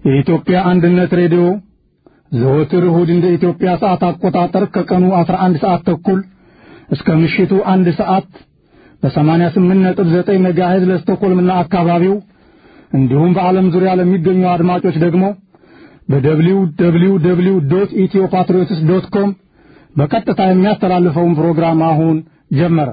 የኢትዮጵያ አንድነት ሬዲዮ ዘወትር እሁድ እንደ ኢትዮጵያ ሰዓት አቆጣጠር ከቀኑ 11 ሰዓት ተኩል እስከ ምሽቱ አንድ ሰዓት በ88.9 ሜጋሄዝ ለስቶኮልምና አካባቢው እንዲሁም በዓለም ዙሪያ ለሚገኙ አድማጮች ደግሞ በደብሊው ደብሊው ደብሊው ዶት ኢትዮ ፓትሪዮትስ ዶት ኮም በቀጥታ የሚያስተላልፈውን ፕሮግራም አሁን ጀመረ።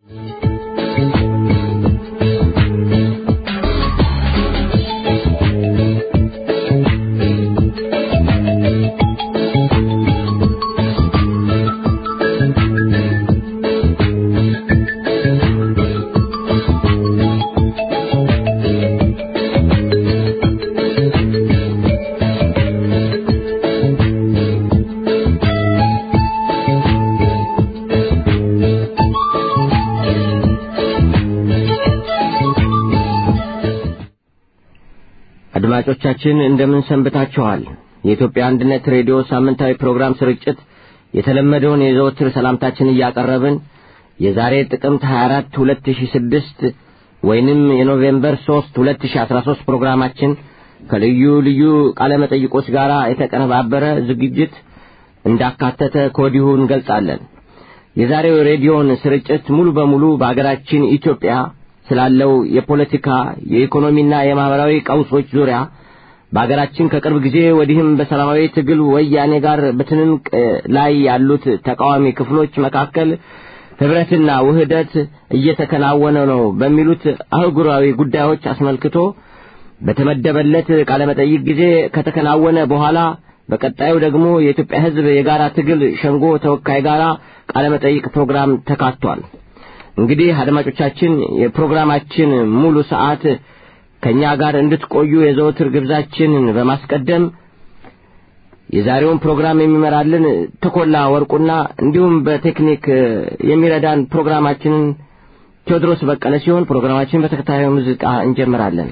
አድማጮቻችን እንደምን ሰንብታችኋል? የኢትዮጵያ አንድነት ሬዲዮ ሳምንታዊ ፕሮግራም ስርጭት የተለመደውን የዘወትር ሰላምታችን እያቀረብን የዛሬ ጥቅምት 24 2006 ወይንም የኖቬምበር 3 2013 ፕሮግራማችን ከልዩ ልዩ ቃለ መጠይቆች ጋር የተቀነባበረ ዝግጅት እንዳካተተ ከወዲሁ እንገልጻለን። የዛሬው ሬዲዮን ስርጭት ሙሉ በሙሉ በአገራችን ኢትዮጵያ ስላለው የፖለቲካ የኢኮኖሚና የማህበራዊ ቀውሶች ዙሪያ በአገራችን ከቅርብ ጊዜ ወዲህም በሰላማዊ ትግል ወያኔ ጋር በትንንቅ ላይ ያሉት ተቃዋሚ ክፍሎች መካከል ህብረትና ውህደት እየተከናወነ ነው በሚሉት አህጉራዊ ጉዳዮች አስመልክቶ በተመደበለት ቃለመጠይቅ ጊዜ ከተከናወነ በኋላ በቀጣዩ ደግሞ የኢትዮጵያ ሕዝብ የጋራ ትግል ሸንጎ ተወካይ ጋራ ቃለመጠይቅ ፕሮግራም ተካቷል። እንግዲህ አድማጮቻችን የፕሮግራማችን ሙሉ ሰዓት ከእኛ ጋር እንድትቆዩ የዘወትር ግብዛችንን በማስቀደም የዛሬውን ፕሮግራም የሚመራልን ተኮላ ወርቁና እንዲሁም በቴክኒክ የሚረዳን ፕሮግራማችንን ቴዎድሮስ በቀለ ሲሆን ፕሮግራማችን በተከታዩ ሙዚቃ እንጀምራለን።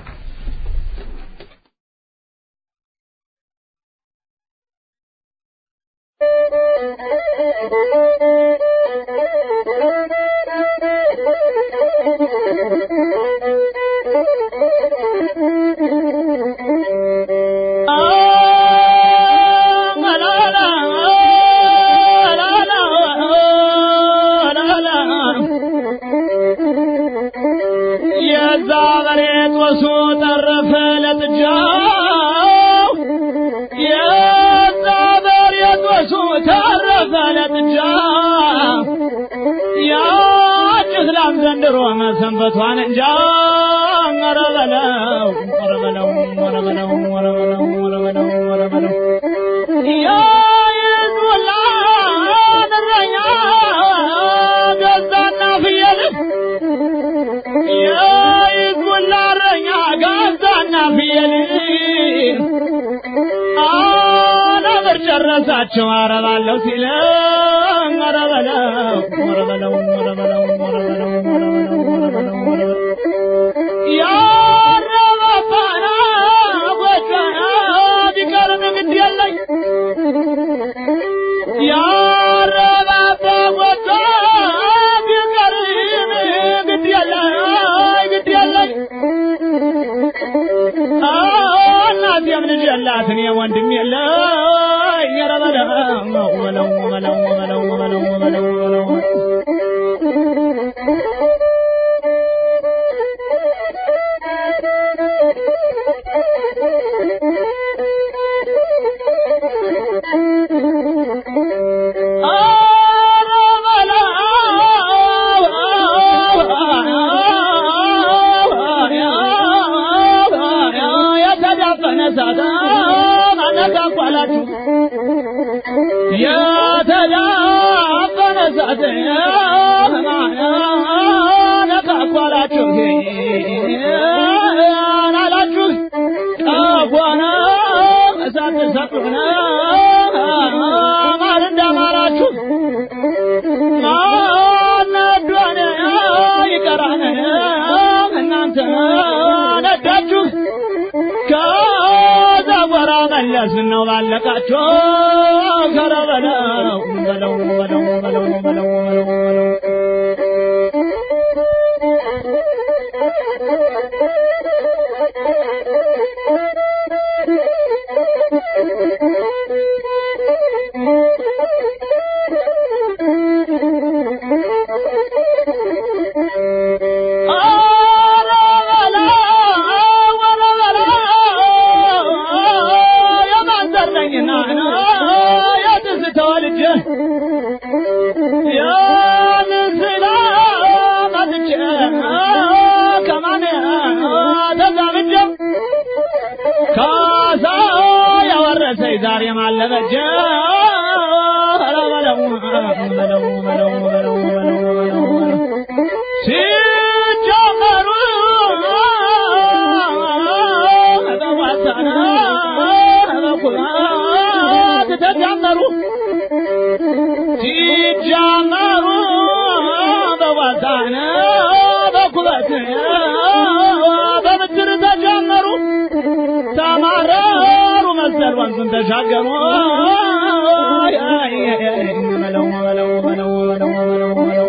ዘንድሮ መሰንበቷን እንጃ ኧረ በለው ኧረ በለው ኧረ በለው ኧረ በለው ኧረ በለው ኧረ በለው ያ የዞላ እረኛ ገዛና ፍየል ያ የዞላ እረኛ ገዛና ፍየል አነብር ጨረሳቸው አረባለሁ ሲለ ኧረ በለው ኧረ በለው ኧረ በለው ኧረ በለው ኧረ በለው ኧረ በለው ኧረ በለው ያረባባና ጎጆና ቢቀርም ግድ የለኝ ያረባባ ጎጆ ቢቀርም ግድ የለኝ ግድ የለኝ እናቴም ልጅ የላት እኔም ወንድም የለኝ ኧረ በለው በለው በለው በለው በለው በለው በለው የተዳፈነ እሳት ነካኳላችሁ አላችሁ ጠጓነ እሳት ሰጡነ ማር እንዳማራችሁ ማነዷነ ይቀራነ እናንተ ነዳችሁ ከዘወራ መለስ ነው ባለቃችሁ ከረ በለው በለው በለው በለው በለው በለው በለው Thank you. ዛሬ ማለበጀ በለው በለው በለው በለው በለው በለው ሲጀመሩ በዋሳና በኩራት ተጀመሩ ሲጀመሩ በዋሳና በኩራት በምድር ተጀመሩ ተማረሩ መሰል ወንዙን ተሻገሩ በለው በለው በለው በለው በለው በለው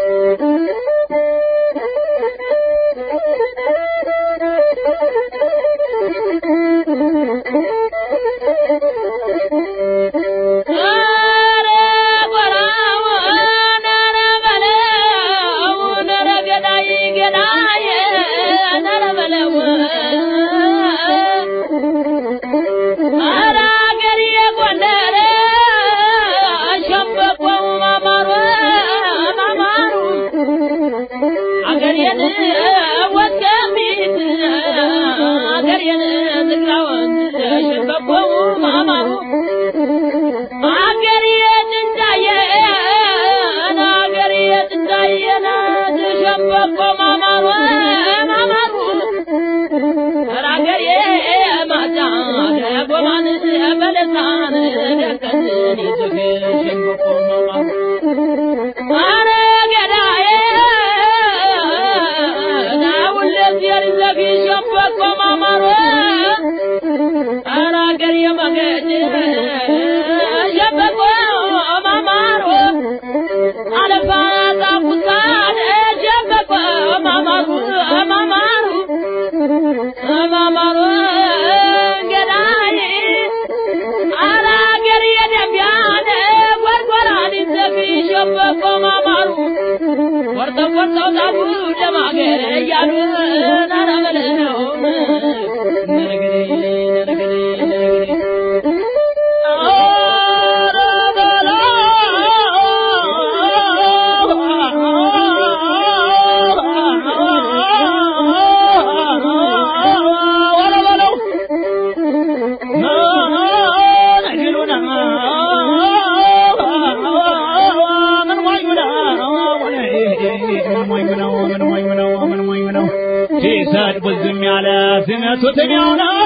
ሲሰድቡት ዝም ያለ ሲመቱት የሚያው ነው።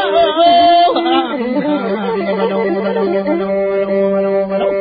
በለው በለው በለው በለው በለው በለው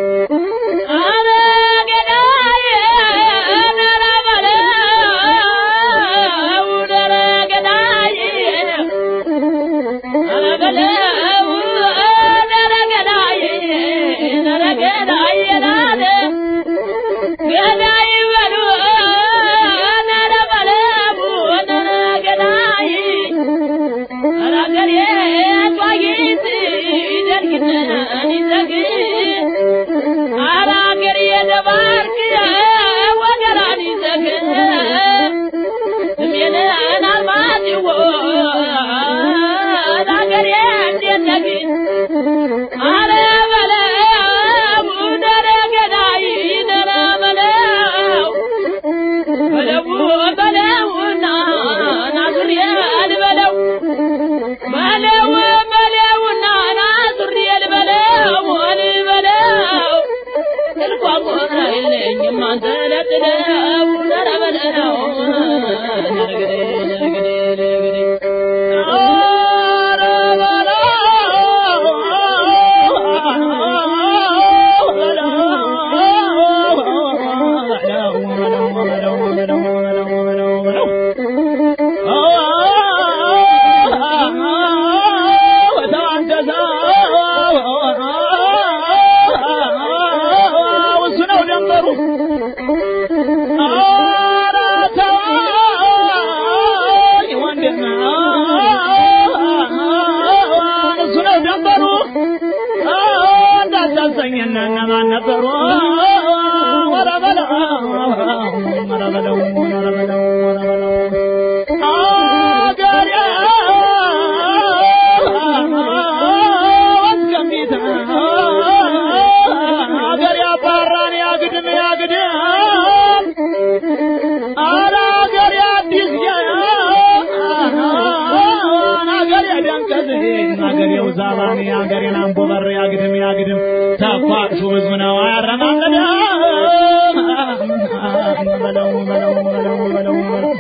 እንዳታሰኝና እነማን ነበሩ? ወረ በለው ወረ በለው ወረ በለው ወረ በለው አገሬ ወስከሚት አገሬ አባራን ያግድም ያግድም አረ አገሬ አዲስ አገሬ ደንቀዝ አገሬው ዛባኔ አገሬን አንቦበር ያግድም ያግድም ተኳሹ ብዙ ነው አያረማመድ በለው በለው በለው በለው በለው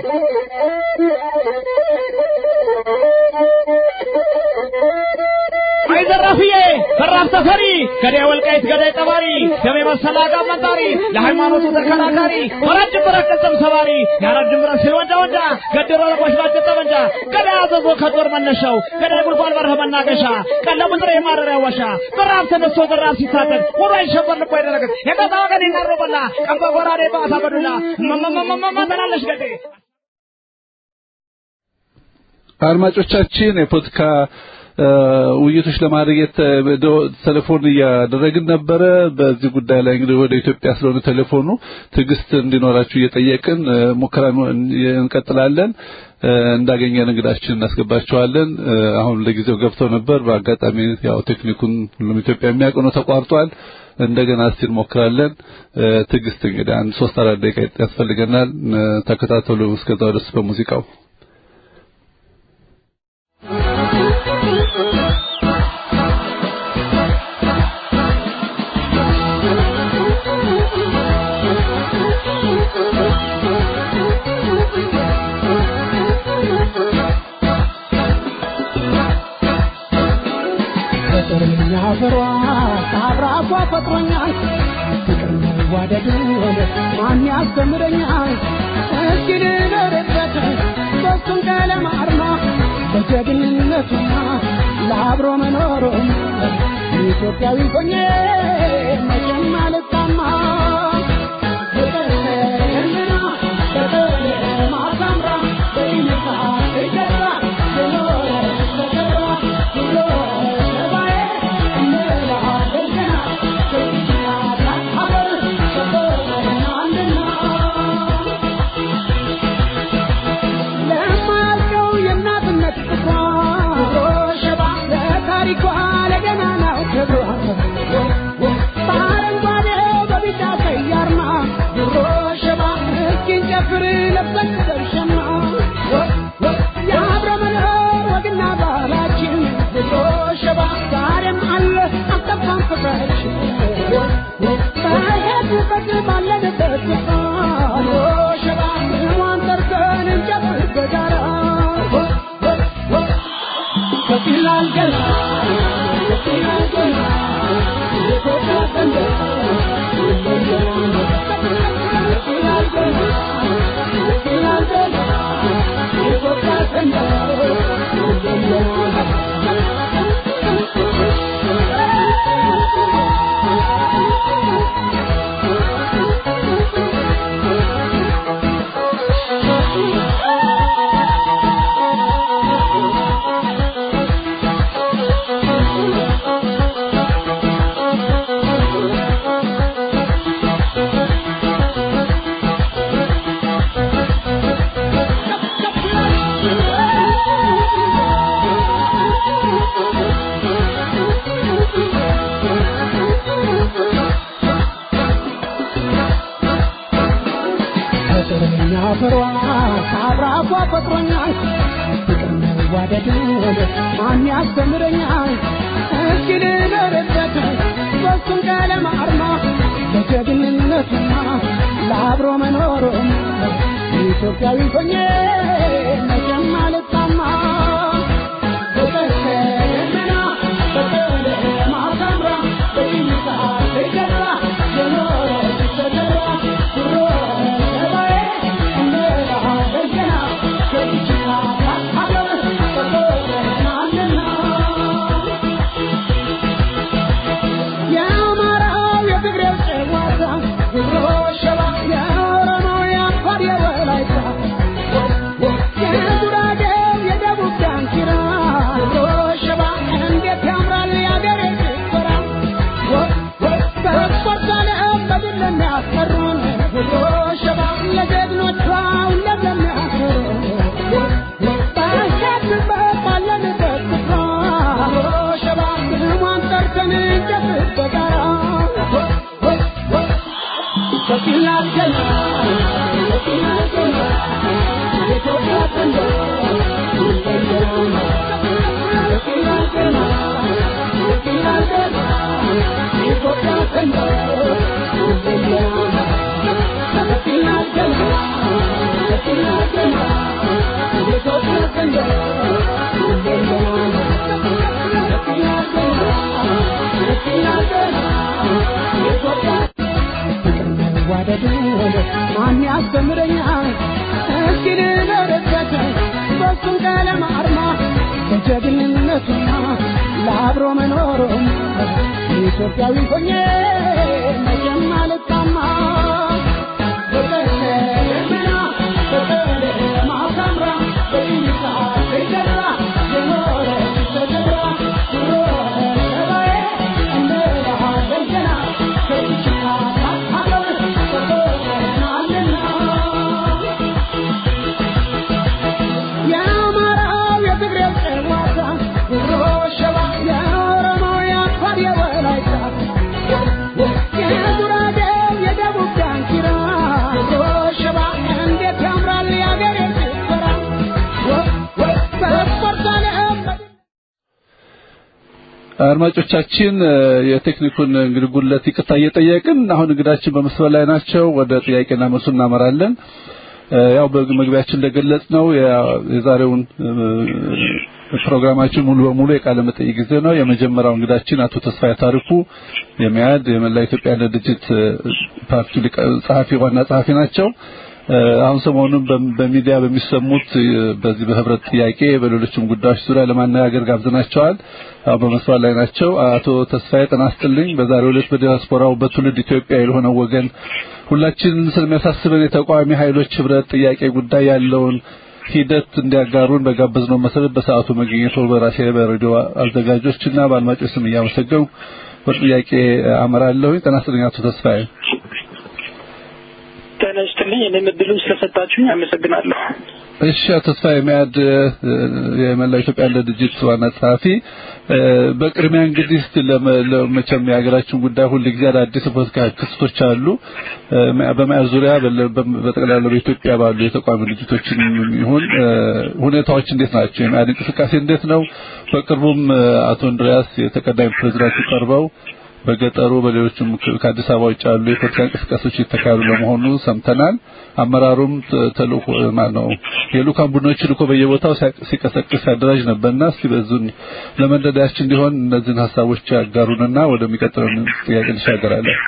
አይ ዘራፍዬ ዘራፍ ተፈሪ ገዳይ ወልቃይት ገዳይ ጠባሪ ደሜ መሰላ ጋመንጣሪ ለሃይማኖቱ ተከራካሪ ወራጅ ብረት ቅጽም ሰባሪ ያረድ ብረት ሲል ወንዳ ወንዳ ገደሮ ለቆሽ ባጭ ጠመንጃ ገዳይ አዘዞ ከጦር መነሻው ገዳይ ጉልጓል በረህ መናገሻ ቀለሙ ጥሬ ማረሪያ ዋሻ ዘራፍ ተነስቶ ዘራፍ ሲታጠቅ ወራ ይሸበር ልቦ አይደረግም የቀጣ ወገን ይናሮበላ ቀንበ ጎራዴ በአሳ በዱላ መመመመመ ተላለሽ ገዴ አድማጮቻችን የፖለቲካ ውይይቶች ለማድረግ ቴሌፎን እያደረግን ነበረ። በዚህ ጉዳይ ላይ እንግዲህ ወደ ኢትዮጵያ ስለሆነ ቴሌፎኑ ትዕግስት እንዲኖራችሁ እየጠየቅን ሙከራ እንቀጥላለን። እንዳገኘን እንግዳችን እናስገባቸዋለን። አሁን ለጊዜው ገብተው ነበር። በአጋጣሚ ያው ቴክኒኩን ሁሉም ኢትዮጵያ የሚያውቅ ነው ተቋርጧል። እንደገና እስቲ እንሞክራለን። ትዕግስት እንግዲህ አንድ ሶስት አራት ደቂቃ ያስፈልገናል። ተከታተሉ። እስከዛው ድረስ በሙዚቃው ፍቅርኛ ፍሯ ታብራኳ ፈጥሮኛል ፍቅር መዋደዱን ማን ያስተምረኛል እስኪ ልኖርበት በሱም ቀለም አርማ በጀግንነቱና ለአብሮ መኖሩም ኢትዮጵያዊ ሆኜ መቼም አልጣማ ፍቅር ህልና ፍቅር ማሳምራ በይነታ ይገራ የኖረ ተከራ ብሎ ሰባዬ እንላለን ገና ከኢትዮጵያ ሀገር ፍቅርን አንድና ለማያልቀው የእናትነት ፍቅሯ ሸባ ለታሪኳ ለገናናው ክብሯ በአረንጓዴው በቢጫ ቀይ አርማ ድሮ ሸባ እስኪን ጨፍር ለብሰን ደርሸና የአብረ መኖር ወግና ባህላችን ድሮ ሸባ ዛሬም አለ አልጠፋም ፍቅራችን በሄድንበት ባለንበት ስፍራ ድሮ ሸባ ስሟን ጠርተን እንጨፍር በጋራ ከፍ ይላል ገና ከፍ ይላል ገና የኢትዮጵያ ሰንደቅ ከፍ ይላል ገና ከፍ ይላል ገና የኢትዮጵያ ፍቅርኛ ፍሯ ካብራፏ ፈጥሮኛል ፍቅር መዋደድን ማን ያስተምረኛል እስኪ ልኖርበት በሱም ቀለም አርማ በጀግንነቱና ለአብሮ መኖሩም ኢትዮጵያዊ ሆኜ መቼም አልጣማ ፍቅር ከደመና ፍቅር ማሳምራ በይታ ትገዛ የኖረች ተደራ ድሮ ሰባዬ እንላለን ገና ከኢትዮጵያ ሀገር ፍቅርን አንድና የአማራው የትግሬው ጨዋታ ድሮ ሸባ የኦሮሞው የአፋር የወላይታ የጉራጌው የደቡብ ዳንኪራ ድሮ ሸባ እንዴት ያምራል የአገሬ ጭፈራ በስፖርት ዓለም በድል ለሚያስፈሩን ድሮ ሸባ ለጀግኖቿ ሁሌም ለሚያኮሩን ባሸንበት ባለንበት ስፍራ ድሮ ሸባ ስሟን ጠርተን እንጨፍር በጋራ ከፍ ይላል ገና ከፍ ይላል ገና የኢትዮጵያ ሰንደቅ ከፍ ይላል ማን ያስተምረኛል እስኪ ልበረከተ በሱም ቀለም አርማ ለጀግንነቱና ለአብሮ መኖሩም ኢትዮጵያዊ ሆኜ መቼም አልታማ በቀለምና በቀለማ ሳምራ በይሳ ተገራ የኖረች ተገብራ ድሮ ሰባዬ እንደ ባህር ገና ከይችና ሀገር ተቆናልና የአማራው የትግሬው ጨዋታ ድሮ ሸባ የኦሮሞው የአፋር የወላይታ የጉራጌው የደቡብ ዳንኪራ ድሮ ሸባ እንዴት ያምራል የአገሬ ጭፈራ በስፖርት ዓለም አድማጮቻችን የቴክኒኩን እንግዲህ ጉድለት ይቅርታ እየጠየቅን አሁን እንግዳችን በመስመር ላይ ናቸው። ወደ ጥያቄና መልሱ እናመራለን። ያው በመግቢያችን እንደገለጽ ነው የዛሬውን ፕሮግራማችን ሙሉ በሙሉ የቃለ መጠይቅ ጊዜ ነው። የመጀመሪያው እንግዳችን አቶ ተስፋዬ ታሪኩ የሚያድ የመላ ኢትዮጵያ ድርጅት ፓርቲ ጸሐፊ ዋና ጸሐፊ ናቸው። አሁን ሰሞኑን በሚዲያ በሚሰሙት በዚህ በህብረት ጥያቄ በሌሎችም ጉዳዮች ዙሪያ ለማነጋገር ጋብዘናቸዋል። አሁን በመስዋዕት ላይ ናቸው። አቶ ተስፋዬ ጤና ይስጥልኝ። በዛሬው ዕለት በዲያስፖራው በትውልድ ኢትዮጵያ የሆነው ወገን ሁላችንን ስለሚያሳስበን የተቃዋሚ ኃይሎች ህብረት ጥያቄ ጉዳይ ያለውን ሂደት እንዲያጋሩን በጋበዝነው መሰረት በሰዓቱ መገኘቱ በራሴ በሬዲዮ አዘጋጆችና በአድማጮች ስም እያመሰገንኩ ወደ ጥያቄ አመራለሁ። ጤና ይስጥልኝ አቶ ተስፋዬ። ጤና ይስጥልኝ። እኔም እድሉን ስለሰጣችሁኝ አመሰግናለሁ። እሺ አቶ ተስፋዬ ሚያድ የመላው ኢትዮጵያ አንድነት ድርጅት ዋና ጸሐፊ፣ በቅድሚያ እንግዲህ እስቲ ለመቼም የሀገራችን ጉዳይ ሁል ጊዜ አዳዲስ ፖለቲካ ክስተቶች አሉ። በመያዝ ዙሪያ በጠቅላላ በኢትዮጵያ ባሉ የተቋሚ ድርጅቶችን ይሁን ሁኔታዎች እንዴት ናቸው? የመያድ እንቅስቃሴ እንዴት ነው? በቅርቡም አቶ እንድሪያስ የተቀዳሚ ፕሬዝዳንቱ ቀርበው በገጠሩ በሌሎችም ከአዲስ አበባ ውጭ ያሉ የፖለቲካ እንቅስቃሴዎች እየተካሄዱ ለመሆኑ ሰምተናል። አመራሩም ተልእኮ ማለት ነው የልኡካን ቡድኖች ልኮ በየቦታው ሲቀሰቅስ ሲያደራጅ ነበርና እስቲ በዙን ለመንደዳያችን እንዲሆን እነዚህን ሀሳቦች ያጋሩንና ወደሚቀጥለው ጥያቄ እንሻገራለን።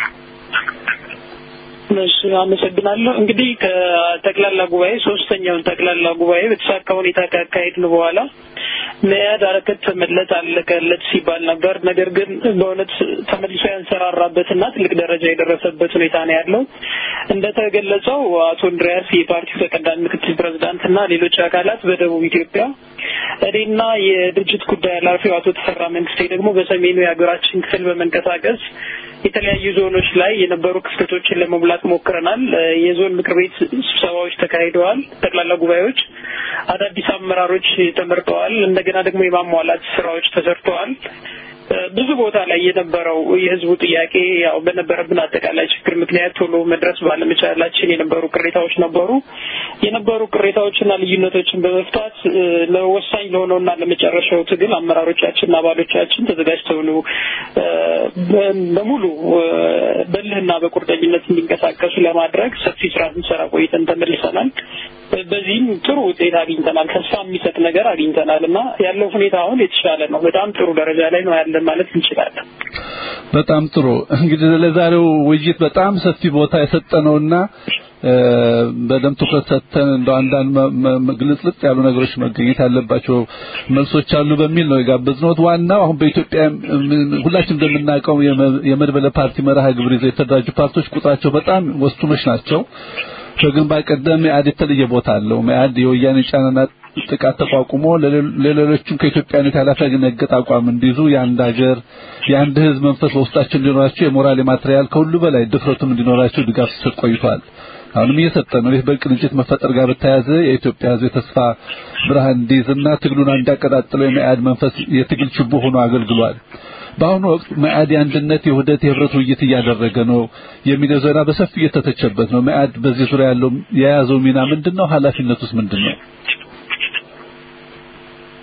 እሺ አመሰግናለሁ። እንግዲህ ከጠቅላላ ጉባኤ ሶስተኛውን ጠቅላላ ጉባኤ በተሳካ ሁኔታ ካካሄድን በኋላ መያድ አረከት ተመለጥ አለቀለት ሲባል ነበር። ነገር ግን በእውነት ተመልሶ ያንሰራራበትና ትልቅ ደረጃ የደረሰበት ሁኔታ ነው ያለው። እንደተገለጸው አቶ እንድሪያስ የፓርቲው ተቀዳሚ ምክትል ፕሬዝዳንትና ሌሎች አካላት በደቡብ ኢትዮጵያ እኔና የድርጅት ጉዳይ ኃላፊው አቶ ተፈራ መንግስቴ ደግሞ በሰሜኑ የሀገራችን ክፍል በመንቀሳቀስ የተለያዩ ዞኖች ላይ የነበሩ ክፍተቶችን ለመሙላት ሞክረናል። የዞን ምክር ቤት ስብሰባዎች ተካሂደዋል። ጠቅላላ ጉባኤዎች፣ አዳዲስ አመራሮች ተመርጠዋል። እንደገና ደግሞ የማሟላት ስራዎች ተሰርተዋል። ብዙ ቦታ ላይ የነበረው የህዝቡ ጥያቄ ያው በነበረብን አጠቃላይ ችግር ምክንያት ቶሎ መድረስ ባለመቻላችን የነበሩ ቅሬታዎች ነበሩ። የነበሩ ቅሬታዎችና ልዩነቶችን በመፍታት ለወሳኝ ለሆነውና ለመጨረሻው ትግል አመራሮቻችንና አባሎቻችን ተዘጋጅተው ነው በሙሉ በልህና በቁርጠኝነት እንዲንቀሳቀሱ ለማድረግ ሰፊ ስራ ስንሰራ ቆይተን ተመልሰናል። በዚህም ጥሩ ውጤት አግኝተናል። ተስፋ የሚሰጥ ነገር አግኝተናል እና ያለው ሁኔታ አሁን የተሻለ ነው። በጣም ጥሩ ደረጃ ላይ ነው ያለን ማለት እንችላለን። በጣም ጥሩ። እንግዲህ ለዛሬው ውይይት በጣም ሰፊ ቦታ የሰጠነውና በደንብ ትኩረት ሰጥተን እንደ አንዳንድ ግልጽልጽ ያሉ ነገሮች መገኘት ያለባቸው መልሶች አሉ በሚል ነው የጋበዝነው። ዋናው አሁን በኢትዮጵያ ሁላችን እንደምናውቀው የመድበለ ፓርቲ መርሃ ግብር ይዘው የተደራጁ ፓርቲዎች ቁጥራቸው በጣም ወስኑኖች ናቸው። ከግንባር ቀደም መኢአድ የተለየ ቦታ አለው። መኢአድ የወያኔ ጫናና ጥቃት ተቋቁሞ ለሌሎችም ከኢትዮጵያነት ያላፈነገጠ አቋም እንዲይዙ የአንድ ሀገር የአንድ ሕዝብ መንፈስ በውስጣቸው እንዲኖራቸው የሞራል የማትሪያል ከሁሉ በላይ ድፍረቱም እንዲኖራቸው ድጋፍ ሲሰጥ ቆይቷል። አሁንም እየሰጠ ነው። ይህ በቅንጅት መፈጠር ጋር በተያያዘ የኢትዮጵያ ሕዝብ የተስፋ ብርሃን እንዲይዝና ትግሉን እንዲያቀጣጥለው የመኢአድ መንፈስ የትግል ችቦ ሆኖ አገልግሏል። በአሁኑ ወቅት መኢአድ የአንድነት፣ የውህደት፣ የህብረት ውይይት እያደረገ ነው የሚለው ዜና በሰፊ እየተተቸበት ነው። መኢአድ በዚህ ዙሪያ ያለው የያዘው ሚና ምንድነው? ኃላፊነቱስ ምንድነው?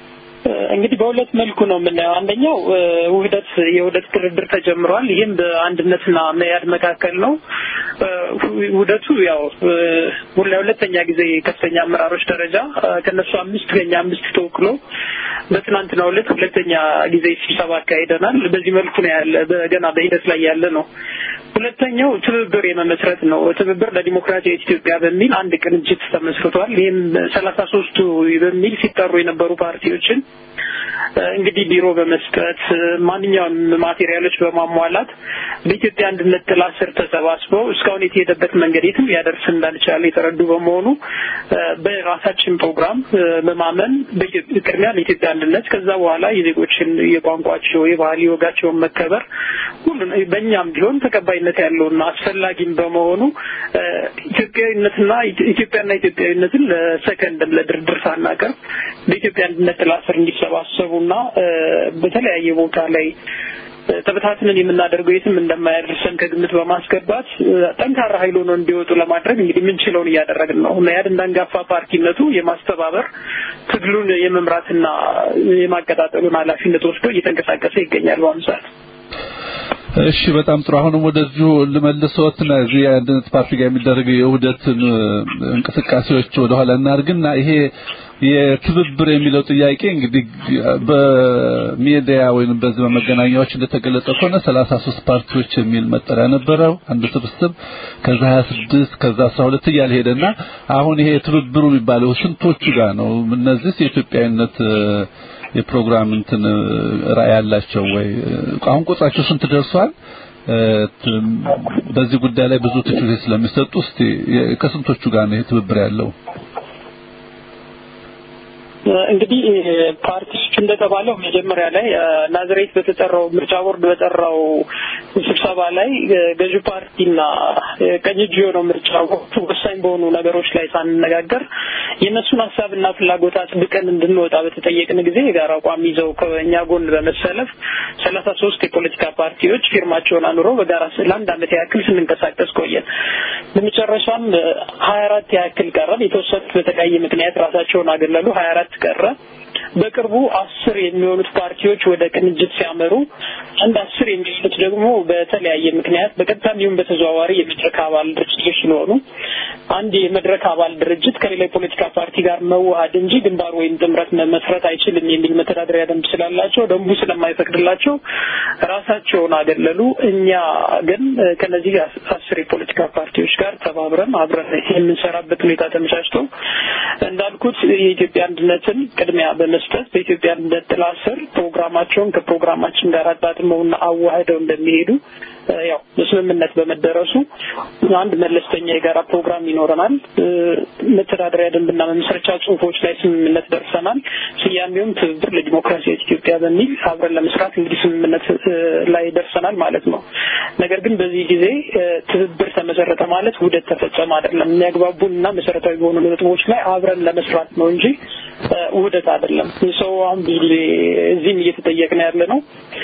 እንግዲህ በሁለት መልኩ ነው የምናየው። አንደኛው ውህደት የውህደት ድርድር ተጀምሯል። ይህም በአንድነትና መያድ መካከል ነው። ውህደቱ ያው ለሁለተኛ ጊዜ ከፍተኛ አመራሮች ደረጃ ከነሱ አምስት ከኛ አምስት ተወክሎ በትናንትናው ዕለት ሁለተኛ ጊዜ ስብሰባ አካሂደናል። በዚህ መልኩ ነው ያለ ገና በሂደት ላይ ያለ ነው። ሁለተኛው ትብብር የመመስረት ነው። ትብብር ለዲሞክራሲያዊ ኢትዮጵያ በሚል አንድ ቅንጅት ተመስርቷል። ይህም ሰላሳ ሶስቱ በሚል ሲጠሩ የነበሩ ፓርቲዎችን እንግዲህ ቢሮ በመስጠት ማንኛውም ማቴሪያሎች በማሟላት በኢትዮጵያ አንድነት ጥላ ስር ተሰባስበው እስካሁን የተሄደበት መንገድ የትም ሊያደርስ እንዳልቻለ የተረዱ በመሆኑ በራሳችን ፕሮግራም በማመን ቅድሚያ ለኢትዮጵያ አንድነት ከዛ በኋላ የዜጎችን የቋንቋቸው፣ የባህል፣ የወጋቸውን መከበር ሁሉ በእኛም ቢሆን ተቀባይነት ያለውና አስፈላጊም በመሆኑ ኢትዮጵያዊነትና ኢትዮጵያና ኢትዮጵያዊነትን ለሰከንድም ለድርድር ሳናቀርብ በኢትዮጵያ አንድነት ጥላ ስር እንዲሰባሰቡና በተለያየ ቦታ ላይ ተበታትነን የምናደርገው የትም እንደማያደርሰን ከግምት በማስገባት ጠንካራ ኃይል ሆኖ እንዲወጡ ለማድረግ እንግዲህ የምንችለውን እያደረግን ነው። መያድ እንዳንጋፋ ፓርቲነቱ የማስተባበር ትግሉን የመምራትና የማቀጣጠሉን ኃላፊነት ወስዶ እየተንቀሳቀሰ ይገኛል በአሁኑ ሰዓት። እሺ በጣም ጥሩ። አሁንም ወደዚሁ ልመልሰዎትና እዚህ የአንድነት ፓርቲ ጋር የሚደረገው የውህደትን እንቅስቃሴዎች ወደኋላ እናድርግና ይሄ የትብብር የሚለው ጥያቄ እንግዲህ በሚዲያ ወይም በዚህ በመገናኛዎች እንደተገለጸ ከሆነ 33 ፓርቲዎች የሚል መጠሪያ ነበረው አንድ ስብስብ ከዛ 26 ከዛ 12 እያለ ሄደና አሁን ይሄ ትብብሩ የሚባለው ስንቶቹ ጋር ነው? እነዚህ የኢትዮጵያዊነት የፕሮግራም እንትን ራዕይ ያላቸው ወይ አሁን ቁጥራቸው ስንት ደርሷል? በዚህ ጉዳይ ላይ ብዙ ትችቶች ስለሚሰጡ እስቲ ከስንቶቹ ጋር ነው ይሄ ትብብር ያለው? እንግዲህ ፓርቲዎች እንደተባለው መጀመሪያ ላይ ናዝሬት በተጠራው ምርጫ ቦርድ በጠራው ስብሰባ ላይ ገዢ ፓርቲና ቀኝ እጅ የሆነው ምርጫ ቦርድ ወሳኝ በሆኑ ነገሮች ላይ ሳንነጋገር የእነሱን ሀሳብና ፍላጎት አጽድቀን እንድንወጣ በተጠየቅን ጊዜ የጋራ አቋም ይዘው ከእኛ ጎን በመሰለፍ ሰላሳ ሶስት የፖለቲካ ፓርቲዎች ፊርማቸውን አኑረው በጋራ ለአንድ ዓመት ያክል ስንንቀሳቀስ ቆየን። በመጨረሻም ሀያ አራት ያክል ቀረን። የተወሰኑት በተለያየ ምክንያት ራሳቸውን አገለሉ። ሀያ አራት ቀረ። በቅርቡ አስር የሚሆኑት ፓርቲዎች ወደ ቅንጅት ሲያመሩ አንድ አስር የሚሆኑት ደግሞ በተለያየ ምክንያት በቀጥታም ይሁን በተዘዋዋሪ የመድረክ አባል ድርጅቶች ስለሆኑ አንድ የመድረክ አባል ድርጅት ከሌላ የፖለቲካ ፓርቲ ጋር መዋሃድ እንጂ ግንባር ወይም ጥምረት መመስረት አይችልም የሚል መተዳደሪያ ደንብ ስላላቸው ደንቡ ስለማይፈቅድላቸው ራሳቸውን አገለሉ። እኛ ግን ከነዚህ አስር የፖለቲካ ፓርቲዎች ጋር ተባብረን አብረን የምንሰራበት ሁኔታ ተመቻችቶ እንዳልኩት የኢትዮጵያ አንድነትን ቅድሚያ በመስጠት በኢትዮጵያ አንድነት ጥላ ስር ፕሮግራማቸውን ከፕሮግራማችን ጋር አጣጥመውና አዋህደው እንደሚሄዱ ያው በስምምነት በመደረሱ አንድ መለስተኛ የጋራ ፕሮግራም ይኖረናል። መተዳደሪያ ደንብና መመስረቻ ጽሁፎች ላይ ስምምነት ደርሰናል። ስያሜውም ትብብር ለዲሞክራሲያዊ ኢትዮጵያ በሚል አብረን ለመስራት እንግዲህ ስምምነት ላይ ደርሰናል ማለት ነው። ነገር ግን በዚህ ጊዜ ትብብር ተመሰረተ ማለት ውህደት ተፈጸመ አይደለም። የሚያግባቡንና መሰረታዊ በሆኑ ነጥቦች ላይ አብረን ለመስራት ነው እንጂ ውህደት አይደለም። ሰው አሁን ብዙ ጊዜ እዚህም እየተጠየቅን ያለ ነው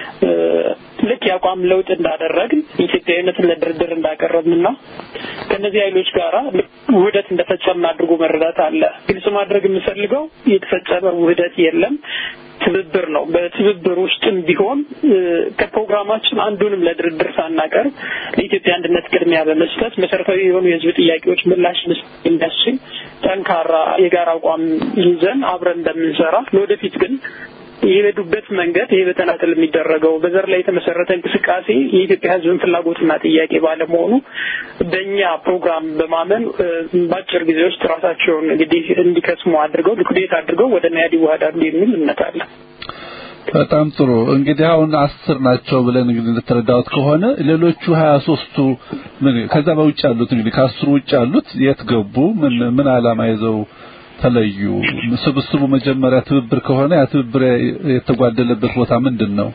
ልክ የአቋም ለውጥ እንዳደረግን ኢትዮጵያዊነትን ለድርድር እንዳቀረብንና ከእነዚህ ኃይሎች ጋራ ውህደት እንደፈጸምን አድርጎ መረዳት አለ። ግልጽ ማድረግ የምፈልገው የተፈጸመ ውህደት የለም። ትብብር ነው። በትብብር ውስጥም ቢሆን ከፕሮግራማችን አንዱንም ለድርድር ሳናቀርብ ለኢትዮጵያ አንድነት ቅድሚያ በመስጠት መሰረታዊ የሆኑ የሕዝብ ጥያቄዎች ምላሽ መስጠት የሚያስችል ጠንካራ የጋራ አቋም ይዘን አብረን እንደምንሰራ ለወደፊት ግን የሄዱበት መንገድ ይሄ በተናጠል የሚደረገው በዘር ላይ የተመሰረተ እንቅስቃሴ የኢትዮጵያ ሕዝብን ፍላጎትና ጥያቄ ባለመሆኑ በእኛ ፕሮግራም በማመን በአጭር ጊዜ ውስጥ ራሳቸውን እንግዲህ እንዲከስሙ አድርገው ሊኩዴት አድርገው ወደ ናያድ ይዋሃዳሉ የሚል እምነት አለ። በጣም ጥሩ እንግዲህ አሁን አስር ናቸው ብለን እንግዲህ እንደተረዳሁት ከሆነ ሌሎቹ ሀያ ሶስቱ ምን ከዛ በውጭ ያሉት እንግዲህ ከአስሩ ውጭ ያሉት የት ገቡ? ምን ምን ዓላማ ይዘው ተለዩ? ስብስቡ መጀመሪያ ትብብር ከሆነ ያ ትብብር የተጓደለበት ቦታ ምንድን ነው?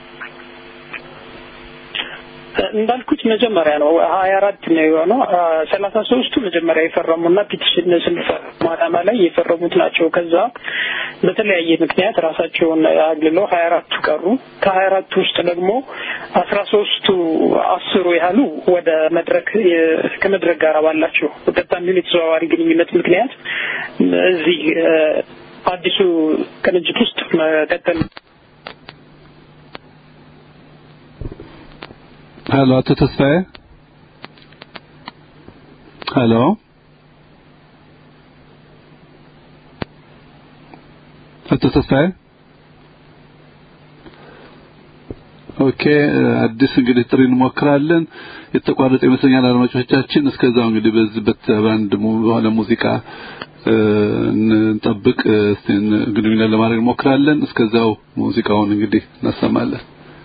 እንዳልኩት መጀመሪያ ነው ሀያ አራት ነው የሆነው። ሰላሳ ሶስቱ መጀመሪያ የፈረሙና ፒቲሽን ስንፈርሙ ዓላማ ላይ የፈረሙት ናቸው። ከዛ በተለያየ ምክንያት ራሳቸውን አግልለው ሀያ አራቱ ቀሩ። ከሀያ አራቱ ውስጥ ደግሞ አስራ ሶስቱ አስሩ ያህሉ ወደ መድረክ ከመድረክ ጋር ባላቸው በቀጥታ የሚሆን የተዘዋዋሪ ግንኙነት ምክንያት እዚህ አዲሱ ቅንጅት ውስጥ መቀጠል ሄሎ አቶ ተስፋዬ ሄሎ አቶ ተስፋዬ ኦኬ አዲስ እንግዲህ ጥሪ እንሞክራለን የተቋረጠ ይመስለኛል አድማጮቻችን እስከዛው እንግዲህ በዚህ በአንድ በሆነ ሙዚቃ እንጠብቅ እስቲ ግንኙነት ለማድረግ እንሞክራለን እስከዛው ሙዚቃውን እንግዲህ እናሰማለን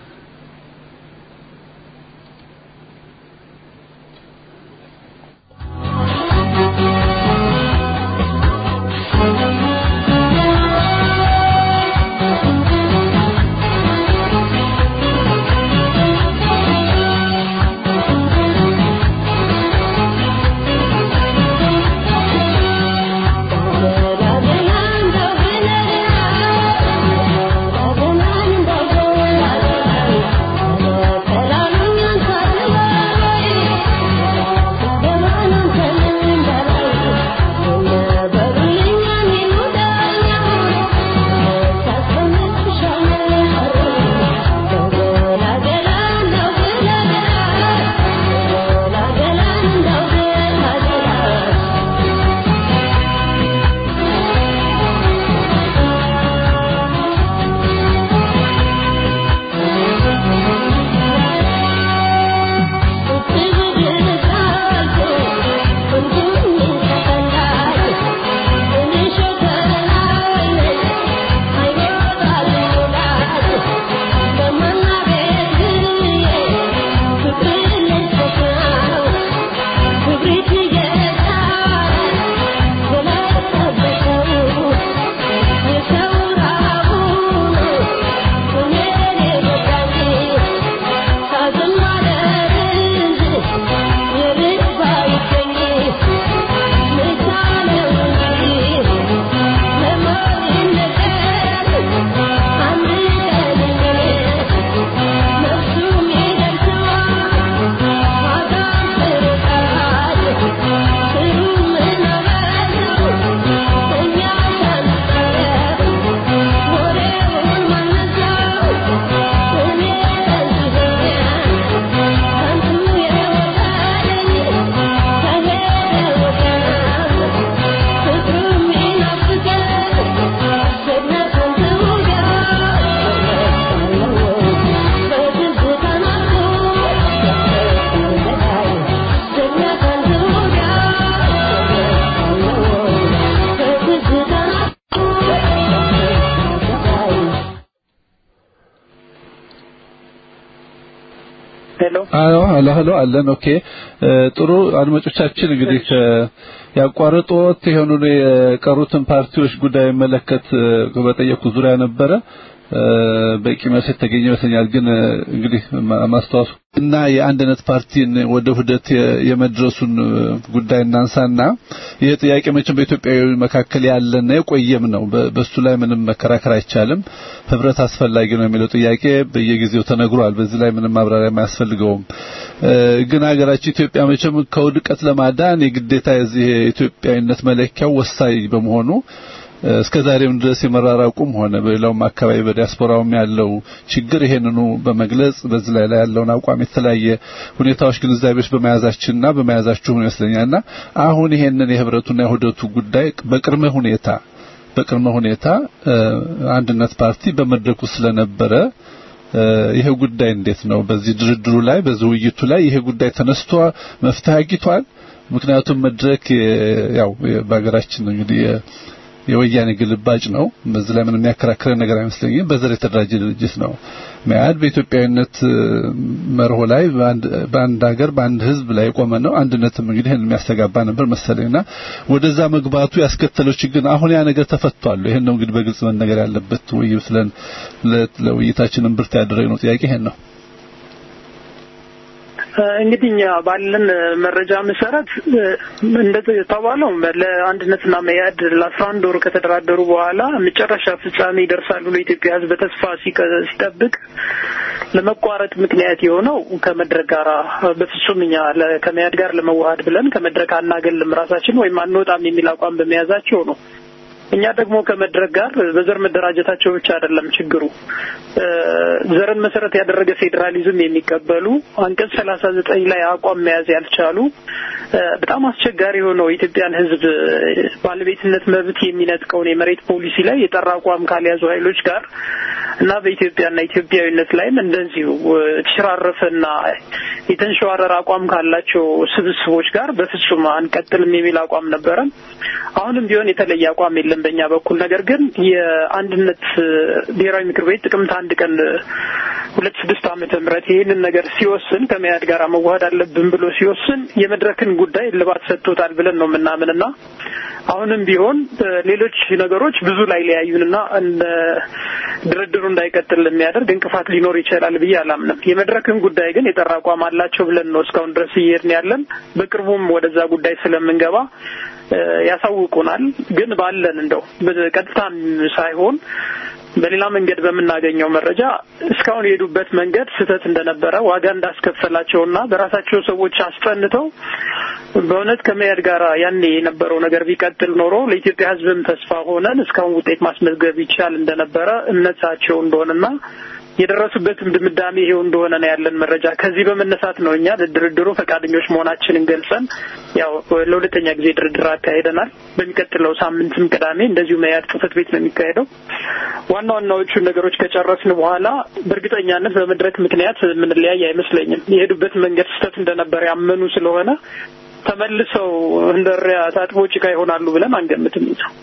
አዎ ሄሎ ሄሎ አለን ኦኬ ጥሩ አድማጮቻችን እንግዲህ ያቋረጡት የሆኑ የቀሩትን ፓርቲዎች ጉዳይ መለከት በጠየቁ ዙሪያ ነበረ በቂ መልስ የተገኘ ይመስለኛል ግን እንግዲህ ማስተዋሱ እና የአንድነት ፓርቲን ወደ ውህደት የመድረሱን ጉዳይ እናንሳና ይህ ጥያቄ መቼም በኢትዮጵያዊ መካከል ያለና የቆየም ነው በሱ ላይ ምንም መከራከር አይቻልም ህብረት አስፈላጊ ነው የሚለው ጥያቄ በየጊዜው ተነግሯል በዚህ ላይ ምንም ማብራሪያ አያስፈልገውም ግን ሀገራችን ኢትዮጵያ መቼም ከውድቀት ለማዳን የግዴታ የዚህ የኢትዮጵያዊነት መለኪያው ወሳኝ በመሆኑ እስከ ዛሬም ድረስ የመራራቁም ሆነ በሌላውም አካባቢ በዲያስፖራውም ያለው ችግር ይሄንኑ በመግለጽ በዚህ ላይ ያለውን አቋም የተለያየ ሁኔታዎች ግንዛቤዎች በመያዛችንና በመያዛችሁ ይመስለኛልና አሁን ይሄንን የህብረቱና የውህደቱ ጉዳይ በቅድመ ሁኔታ በቅድመ ሁኔታ አንድነት ፓርቲ በመድረኩ ስለነበረ ይሄ ጉዳይ እንዴት ነው በዚህ ድርድሩ ላይ በዚህ ውይይቱ ላይ ይሄ ጉዳይ ተነስቶ መፍትሄ አግኝቷል ምክንያቱም መድረክ ያው በሀገራችን እንግዲህ የወያኔ ግልባጭ ነው በዚህ ላይ ምንም የሚያከራክረን ነገር አይመስለኝም በዘር የተደራጀ ድርጅት ነው መያድ በኢትዮጵያዊነት መርሆ ላይ በአንድ ሀገር በአንድ ህዝብ ላይ የቆመ ነው አንድነትም እንግዲህ ይህን የሚያስተጋባ ነበር መሰለኝና ወደዛ መግባቱ ያስከተለው ችግር አሁን ያ ነገር ተፈቷል ይሄን ነው እንግዲህ በግልጽ መነገር ያለበት ውይይት ስለን ለውይይታችንን ብርት ያደረግነው ጥያቄ ይሄን ነው እንግዲህ እኛ ባለን መረጃ መሰረት እንደተባለው ለአንድነትና መያድ ለአስራ አንድ ወር ከተደራደሩ በኋላ መጨረሻ ፍጻሜ ይደርሳሉ ብሎ የኢትዮጵያ ሕዝብ በተስፋ ሲጠብቅ ለመቋረጥ ምክንያት የሆነው ከመድረክ ጋር በፍጹም እኛ ከመያድ ጋር ለመዋሃድ ብለን ከመድረክ አናገልም ራሳችን ወይም አንወጣም የሚል አቋም በመያዛቸው ነው። እኛ ደግሞ ከመድረክ ጋር በዘር መደራጀታቸው ብቻ አይደለም ችግሩ። ዘርን መሰረት ያደረገ ፌዴራሊዝም የሚቀበሉ አንቀጽ ሰላሳ ዘጠኝ ላይ አቋም መያዝ ያልቻሉ በጣም አስቸጋሪ የሆነው የኢትዮጵያን ሕዝብ ባለቤትነት መብት የሚነጥቀውን የመሬት ፖሊሲ ላይ የጠራ አቋም ካልያዙ ኃይሎች ጋር እና በኢትዮጵያና ኢትዮጵያዊነት ላይም እንደዚሁ የተሸራረፈና የተንሸዋረረ አቋም ካላቸው ስብስቦች ጋር በፍጹም አንቀጥልም የሚል አቋም ነበረ። አሁንም ቢሆን የተለየ አቋም የለም በእኛ በኩል። ነገር ግን የአንድነት ብሔራዊ ምክር ቤት ጥቅምት አንድ ቀን ሁለት ስድስት ዓመተ ምህረት ይህንን ነገር ሲወስን ከመያድ ጋር መዋሃድ አለብን ብሎ ሲወስን የመድረክን ጉዳይ እልባት ሰጥቶታል ብለን ነው የምናምንና አሁንም ቢሆን ሌሎች ነገሮች ብዙ ላይ ሊያዩንና ድርድሩ እንዳይቀጥል የሚያደርግ እንቅፋት ሊኖር ይችላል ብዬ አላምንም። የመድረክን ጉዳይ ግን የጠራ አቋም አላቸው ብለን ነው እስካሁን ድረስ እየሄድን ያለን። በቅርቡም ወደዛ ጉዳይ ስለምንገባ ያሳውቁናል። ግን ባለን እንደው በቀጥታም ሳይሆን በሌላ መንገድ በምናገኘው መረጃ እስካሁን የሄዱበት መንገድ ስህተት እንደነበረ ዋጋ እንዳስከፈላቸውና በራሳቸው ሰዎች አስጠንተው በእውነት ከመያድ ጋር ያኔ የነበረው ነገር ቢቀጥል ኖሮ ለኢትዮጵያ ሕዝብም ተስፋ ሆነን እስካሁን ውጤት ማስመዝገብ ይቻል እንደነበረ እምነታቸው እንደሆነና የደረሱበትም ድምዳሜ ይሄው እንደሆነ ነው ያለን መረጃ። ከዚህ በመነሳት ነው እኛ ለድርድሩ ፈቃደኞች መሆናችንን ገልጸን ያው ለሁለተኛ ጊዜ ድርድር አካሄደናል። በሚቀጥለው ሳምንትም ቅዳሜ እንደዚሁ መያድ ጽሕፈት ቤት ነው የሚካሄደው። ዋና ዋናዎቹን ነገሮች ከጨረስን በኋላ በእርግጠኛነት በመድረክ ምክንያት የምንለያይ አይመስለኝም። የሄዱበት መንገድ ስህተት እንደነበረ ያመኑ ስለሆነ ተመልሰው እንደ እሪያ ታጥቦ ጭቃ ይሆናሉ ብለን አንገምትም ነው።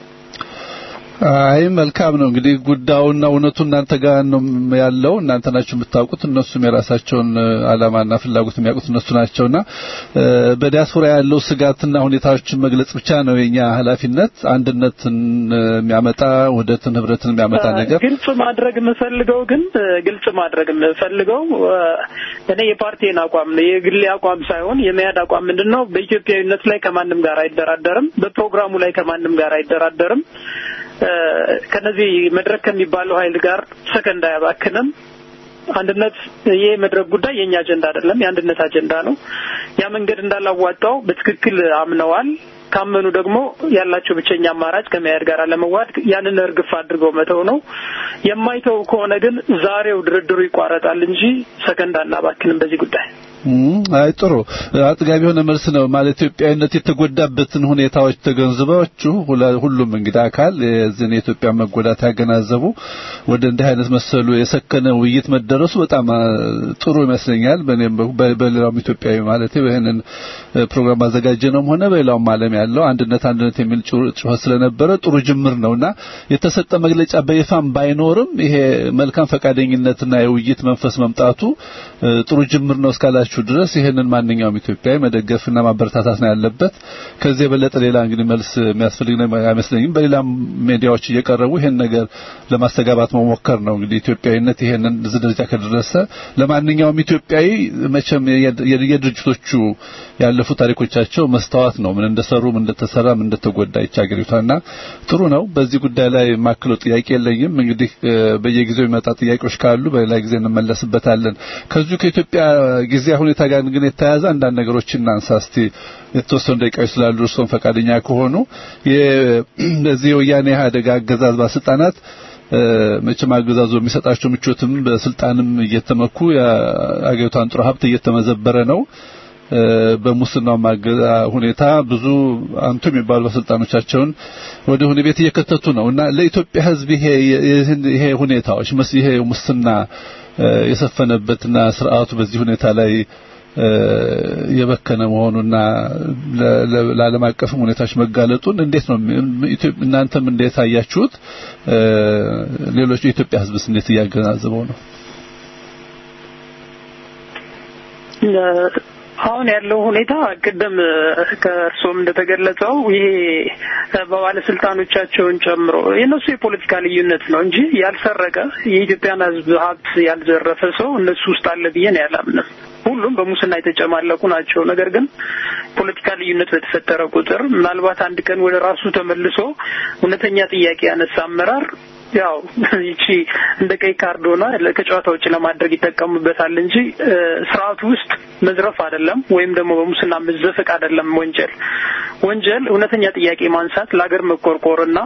አይ መልካም ነው እንግዲህ ጉዳዩና እውነቱ እናንተ ጋር ነው ያለው። እናንተ ናችሁ የምታውቁት። እነሱም የራሳቸውን ዓላማና ፍላጎት የሚያውቁት እነሱ ናቸውና በዲያስፖራ ያለው ስጋትና ሁኔታዎችን መግለጽ ብቻ ነው የኛ ኃላፊነት። አንድነትን የሚያመጣ ውህደትን፣ ህብረትን የሚያመጣ ነገር ግልጽ ማድረግ የምፈልገው ግን ግልጽ ማድረግ የምፈልገው እኔ የፓርቲን አቋም ነው የግሌ አቋም ሳይሆን የመያድ አቋም ምንድን ነው? በኢትዮጵያዊነት ላይ ከማንም ጋር አይደራደርም። በፕሮግራሙ ላይ ከማንም ጋር አይደራደርም። ከነዚህ መድረክ ከሚባለው ኃይል ጋር ሰከንድ አያባክንም። አንድነት ይህ መድረክ ጉዳይ የእኛ አጀንዳ አይደለም፣ የአንድነት አጀንዳ ነው። ያ መንገድ እንዳላዋጣው በትክክል አምነዋል። ካመኑ ደግሞ ያላቸው ብቸኛ አማራጭ ከመያድ ጋር ለመዋድ ያንን እርግፍ አድርገው መተው ነው። የማይተው ከሆነ ግን ዛሬው ድርድሩ ይቋረጣል እንጂ ሰከንድ አናባክንም በዚህ ጉዳይ። አይ ጥሩ አጥጋቢ የሆነ መልስ ነው። ማለት ኢትዮጵያዊነት የተጎዳበትን ሁኔታዎች ተገንዝባችሁ ሁሉም እንግዲህ አካል የዚህን የኢትዮጵያ መጎዳት ያገናዘቡ ወደ እንዲህ አይነት መሰሉ የሰከነ ውይይት መደረሱ በጣም ጥሩ ይመስለኛል። በእኔም በሌላውም ኢትዮጵያዊ ማለት ይህንን ፕሮግራም አዘጋጀ ነውም ሆነ በሌላውም ዓለም ያለው አንድነት አንድነት የሚል ጩኸት ስለነበረ ጥሩ ጅምር ነውና የተሰጠ መግለጫ በይፋም ባይኖርም ይሄ መልካም ፈቃደኝነትና የውይይት መንፈስ መምጣቱ ጥሩ ጅምር ነው እስካላችሁ ድረስ ይሄንን ማንኛውም ኢትዮጵያዊ መደገፍና ማበረታታት ነው ያለበት። ከዚህ የበለጠ ሌላ እንግዲህ መልስ የሚያስፈልግ ነው አይመስለኝም። በሌላም ሚዲያዎች እየቀረቡ ይሄን ነገር ለማስተጋባት መሞከር ነው እንግዲህ ኢትዮጵያዊነት ይሄንን እዚህ ደረጃ ከደረሰ ለማንኛውም ኢትዮጵያዊ መቼም የድርጅቶቹ ያለፉ ታሪኮቻቸው መስታወት ነው። ምን እንደሰሩ፣ ምን እንደተሰራ፣ ምን እንደተጎዳ ይቻ ሀገሪቷና ጥሩ ነው። በዚህ ጉዳይ ላይ ማክለው ጥያቄ የለኝም። እንግዲህ በየጊዜው የሚመጣ ጥያቄዎች ካሉ በሌላ ጊዜ እንመለስበታለን። ከዚሁ ከኢትዮጵያ ጊዜ ሁኔታ ጋር ግን የተያያዘ አንዳንድ ነገሮችን እናንሳ እስቲ የተወሰኑ ደቂቃዎች ስላሉ እርስዎም ፈቃደኛ ከሆኑ በዚህ የወያኔ ኢህአዴግ አገዛዝ ባለስልጣናት መቼም አገዛዙ የሚሰጣቸው ምቾትም በስልጣንም እየተመኩ የአገሪቷን ጥሩ ሀብት እየተመዘበረ ነው። በሙስናው ሁኔታ ብዙ አንቱ የሚባሉ ባለስልጣኖቻቸውን ወደ ሆነ ቤት እየከተቱ ነው እና ለኢትዮጵያ ሕዝብ ይሄ ይሄ ሁኔታዎች ይሄ ሙስና የሰፈነበትና ስርዓቱ በዚህ ሁኔታ ላይ የበከነ መሆኑና ለዓለም አቀፍ ሁኔታዎች መጋለጡን እንዴት ነው እናንተም እንዴት አያችሁት? ሌሎች የኢትዮጵያ ሕዝብስ እንዴት እያገናዘበው ነው? አሁን ያለው ሁኔታ ቅድም ከእርሶም እንደተገለጸው ይሄ በባለስልጣኖቻቸውን ጨምሮ የእነሱ የፖለቲካ ልዩነት ነው እንጂ ያልሰረቀ የኢትዮጵያን ሕዝብ ሀብት ያልዘረፈ ሰው እነሱ ውስጥ አለ ብዬ ነው ያላምንም። ሁሉም በሙስና የተጨማለቁ ናቸው። ነገር ግን ፖለቲካ ልዩነት በተፈጠረ ቁጥር ምናልባት አንድ ቀን ወደ ራሱ ተመልሶ እውነተኛ ጥያቄ ያነሳ አመራር ያው ይቺ እንደ ቀይ ካርድ ሆና ከጨዋታ ውጭ ለማድረግ ይጠቀሙበታል እንጂ ስርዓቱ ውስጥ መዝረፍ አይደለም፣ ወይም ደግሞ በሙስና መዘፈቅ አይደለም። ወንጀል ወንጀል እውነተኛ ጥያቄ ማንሳት ለሀገር መቆርቆርና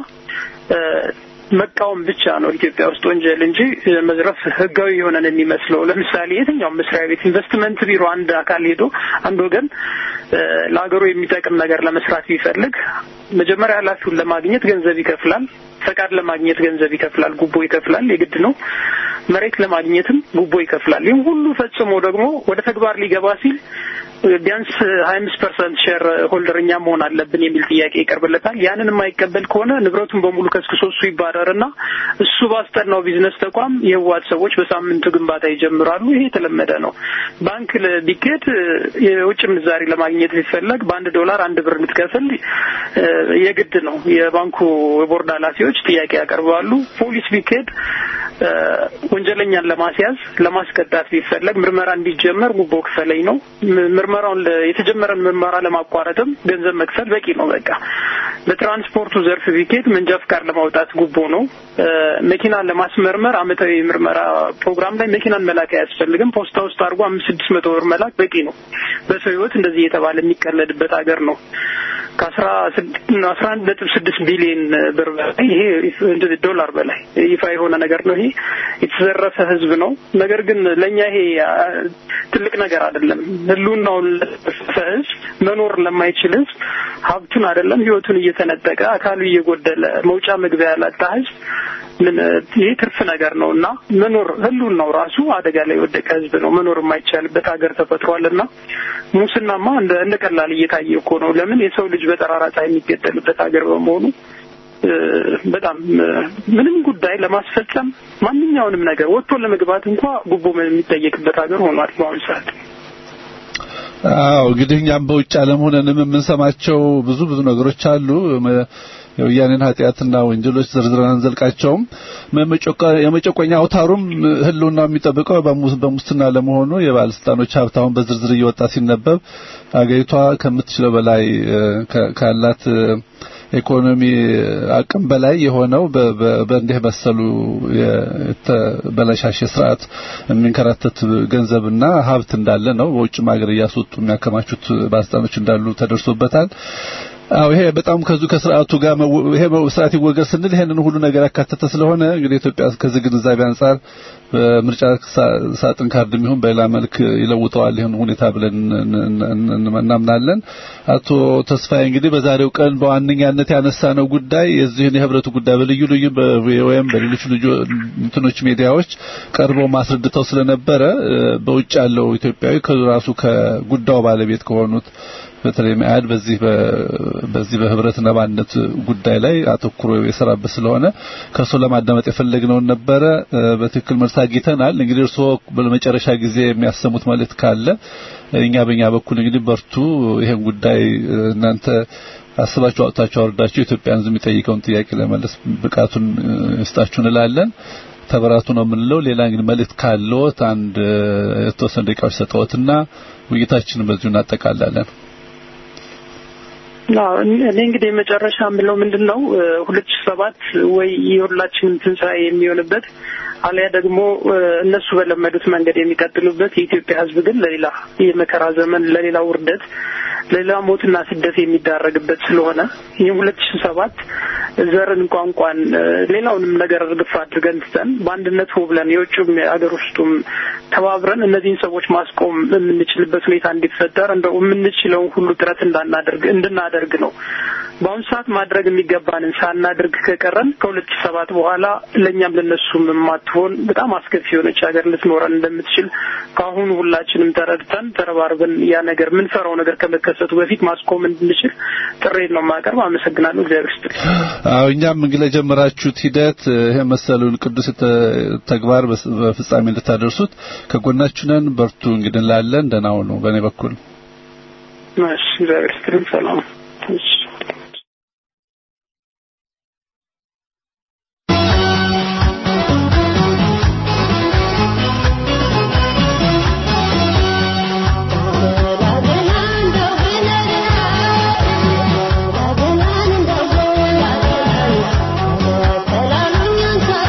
መቃወም ብቻ ነው ኢትዮጵያ ውስጥ ወንጀል እንጂ መዝረፍ ህጋዊ የሆነን የሚመስለው። ለምሳሌ የትኛውም መስሪያ ቤት ኢንቨስትመንት ቢሮ አንድ አካል ሄዶ አንድ ወገን ለሀገሩ የሚጠቅም ነገር ለመስራት ቢፈልግ መጀመሪያ ኃላፊውን ለማግኘት ገንዘብ ይከፍላል። ፈቃድ ለማግኘት ገንዘብ ይከፍላል፣ ጉቦ ይከፍላል፣ የግድ ነው። መሬት ለማግኘትም ጉቦ ይከፍላል። ይህም ሁሉ ፈጽሞ ደግሞ ወደ ተግባር ሊገባ ሲል ቢያንስ ሀያ አምስት ፐርሰንት ሼር ሆልደር እኛ መሆን አለብን የሚል ጥያቄ ይቀርብለታል። ያንን የማይቀበል ከሆነ ንብረቱን በሙሉ ከስክሶ እሱ ይባረርና እሱ ባስጠናው ቢዝነስ ተቋም የህወሓት ሰዎች በሳምንቱ ግንባታ ይጀምራሉ። ይሄ የተለመደ ነው። ባንክ ቢኬድ የውጭ ምንዛሪ ለማግኘት ቢፈለግ በአንድ ዶላር አንድ ብር እንድትከፍል የግድ ነው። የባንኩ የቦርድ ኃላፊዎች ጥያቄ ያቀርባሉ። ፖሊስ ቢኬድ ወንጀለኛን ለማስያዝ ለማስቀጣት ቢፈለግ ምርመራ እንዲጀመር ጉቦ ክፈለኝ ነው። ምርመራውን የተጀመረን ምርመራ ለማቋረጥም ገንዘብ መክፈል በቂ ነው። በቃ በትራንስፖርቱ ዘርፍ ቢኬድ መንጃ ፍቃድ ለማውጣት ጉቦ ነው። መኪና ለማስመርመር አመታዊ ምርመራ ፕሮግራም ላይ መኪናን መላክ አያስፈልግም። ፖስታ ውስጥ አድርጎ አምስት ስድስት መቶ ብር መላክ በቂ ነው። በሰው ህይወት እንደዚህ እየተባለ የሚቀለድበት ሀገር ነው። ከአስራ አስራ አንድ ነጥብ ስድስት ቢሊዮን ብር በላይ ይሄ ዶላር በላይ ይፋ የሆነ ነገር ነው። ይሄ የተዘረፈ ህዝብ ነው። ነገር ግን ለእኛ ይሄ ትልቅ ነገር አይደለም። ህልውናውን ለተዘረፈ ህዝብ መኖር ለማይችል ህዝብ ሀብቱን አይደለም ህይወቱን እየተነጠቀ አካሉ እየጎደለ መውጫ መግቢያ ያላጣ ህዝብ ምን ይሄ ትርፍ ነገር ነው እና መኖር ህልውናው ራሱ አደጋ ላይ የወደቀ ህዝብ ነው። መኖር የማይቻልበት ሀገር ተፈጥሯል እና ሙስናማ እንደ እንደ ቀላል እየታየ እኮ ነው። ለምን የሰው ልጅ በጠራራ ፀሐይ የሚገደልበት ሀገር በመሆኑ በጣም ምንም ጉዳይ ለማስፈጸም ማንኛውንም ነገር ወጥቶ ለመግባት እንኳ ጉቦ የሚጠየቅበት ሀገር ሆኗል በአሁኑ ሰዓት። አዎ እንግዲህ እኛም በውጭ ዓለም ሆነንም የምንሰማቸው ብዙ ብዙ ነገሮች አሉ። የወያኔን ኃጢአትና ወንጀሎች ዝርዝረን አንዘልቃቸውም። የመጨቆኛ አውታሩም ህልውና የሚጠብቀው በሙስና ለመሆኑ የባለስልጣኖች ሀብት አሁን በዝርዝር እየወጣ ሲነበብ አገሪቷ ከምትችለው በላይ ካላት ኢኮኖሚ አቅም በላይ የሆነው በእንዲህ መሰሉ የተበለሻሸ ስርዓት የሚንከራተት ገንዘብና ሀብት እንዳለ ነው። በውጭም ሀገር እያስወጡ የሚያከማቹት ባለስልጣኖች እንዳሉ ተደርሶበታል። አዎ ይሄ በጣም ከዙ ከስርዓቱ ጋር ይሄ ስርዓት ይወገድ ስንል ይሄንን ሁሉ ነገር ያካተተ ስለሆነ እንግዲህ ኢትዮጵያ ከዚህ ግንዛቤ አንጻር በምርጫ ሳጥን ካርድ የሚሆን በሌላ መልክ ይለውጠዋል ይሁን ሁኔታ ብለን እናምናለን። አቶ ተስፋዬ እንግዲህ በዛሬው ቀን በዋነኛነት ያነሳነው ጉዳይ የዚህን የህብረቱ ጉዳይ በልዩ ልዩ ወይም በሌሎች ልዩ እንትኖች ሚዲያዎች ቀርበው ማስረድተው ስለነበረ በውጭ ያለው ኢትዮጵያዊ ከራሱ ከጉዳዩ ባለቤት ከሆኑት በተለይ መያድ በዚህ በዚህ በህብረትና በአንድነት ጉዳይ ላይ አተኩሮ የሰራበት ስለሆነ ከእሱ ለማዳመጥ የፈለግነውን ነበረ። በትክክል መልስ አግኝተናል። እንግዲህ እርስዎ በመጨረሻ ጊዜ የሚያሰሙት መልእክት ካለ እኛ በእኛ በኩል እንግዲህ በርቱ፣ ይሄን ጉዳይ እናንተ አስባችሁ አውጥታችሁ አወርዳችሁ ኢትዮጵያን ህዝብ የሚጠይቀውን ጥያቄ ለመለስ ብቃቱን ይስጣችሁ እንላለን። ተበራቱ ነው የምንለው። ሌላ እንግዲህ መልእክት ካለዎት አንድ የተወሰነ ደቂቃዎች ሰጠዎትና ውይይታችንን በዚሁ እናጠቃላለን። እኔ እንግዲህ የመጨረሻ የምለው ምንድን ነው ሁለት ሺህ ሰባት ወይ የሁላችንም ትንሣኤ የሚሆንበት አሊያ ደግሞ እነሱ በለመዱት መንገድ የሚቀጥሉበት የኢትዮጵያ ህዝብ ግን ለሌላ የመከራ ዘመን ለሌላ ውርደት ለሌላ ሞትና ስደት የሚዳረግበት ስለሆነ ይህም ሁለት ሺህ ሰባት ዘርን፣ ቋንቋን፣ ሌላውንም ነገር እርግፍ አድርገን ትተን በአንድነት ሆ ብለን የውጭም የአገር ውስጡም ተባብረን እነዚህን ሰዎች ማስቆም የምንችልበት ሁኔታ እንዲፈጠር እንደው የምንችለውን ሁሉ ጥረት እንዳናደርግ እንድናደርግ ነው። በአሁኑ ሰዓት ማድረግ የሚገባንን ሳናደርግ ከቀረን ከሁለት ሺህ ሰባት በኋላ ለእኛም ለነሱም የማትሆን በጣም አስከፊ የሆነች ሀገር ልትኖረን እንደምትችል ከአሁኑ ሁላችንም ተረድተን ተረባርበን ያ ነገር የምንፈራው ነገር ከመከሰቱ በፊት ማስቆም እንድንችል ጥሬን ነው የማቀርብ። አመሰግናለሁ። እግዚአብሔር ይስጥልኝ። አዎ እኛም እንግዲህ ለጀመራችሁት ሂደት ይሄ መሰሉን ቅዱስ ተግባር በፍጻሜ እንድታደርሱት ከጎናችሁ ነን። በርቱ እንግዲህ እንላለን። ደህና ሁኑ። በእኔ በኩል እሺ፣ እግዚአብሔር ይስጥልኝ። ሰላም እሺ። Thank you.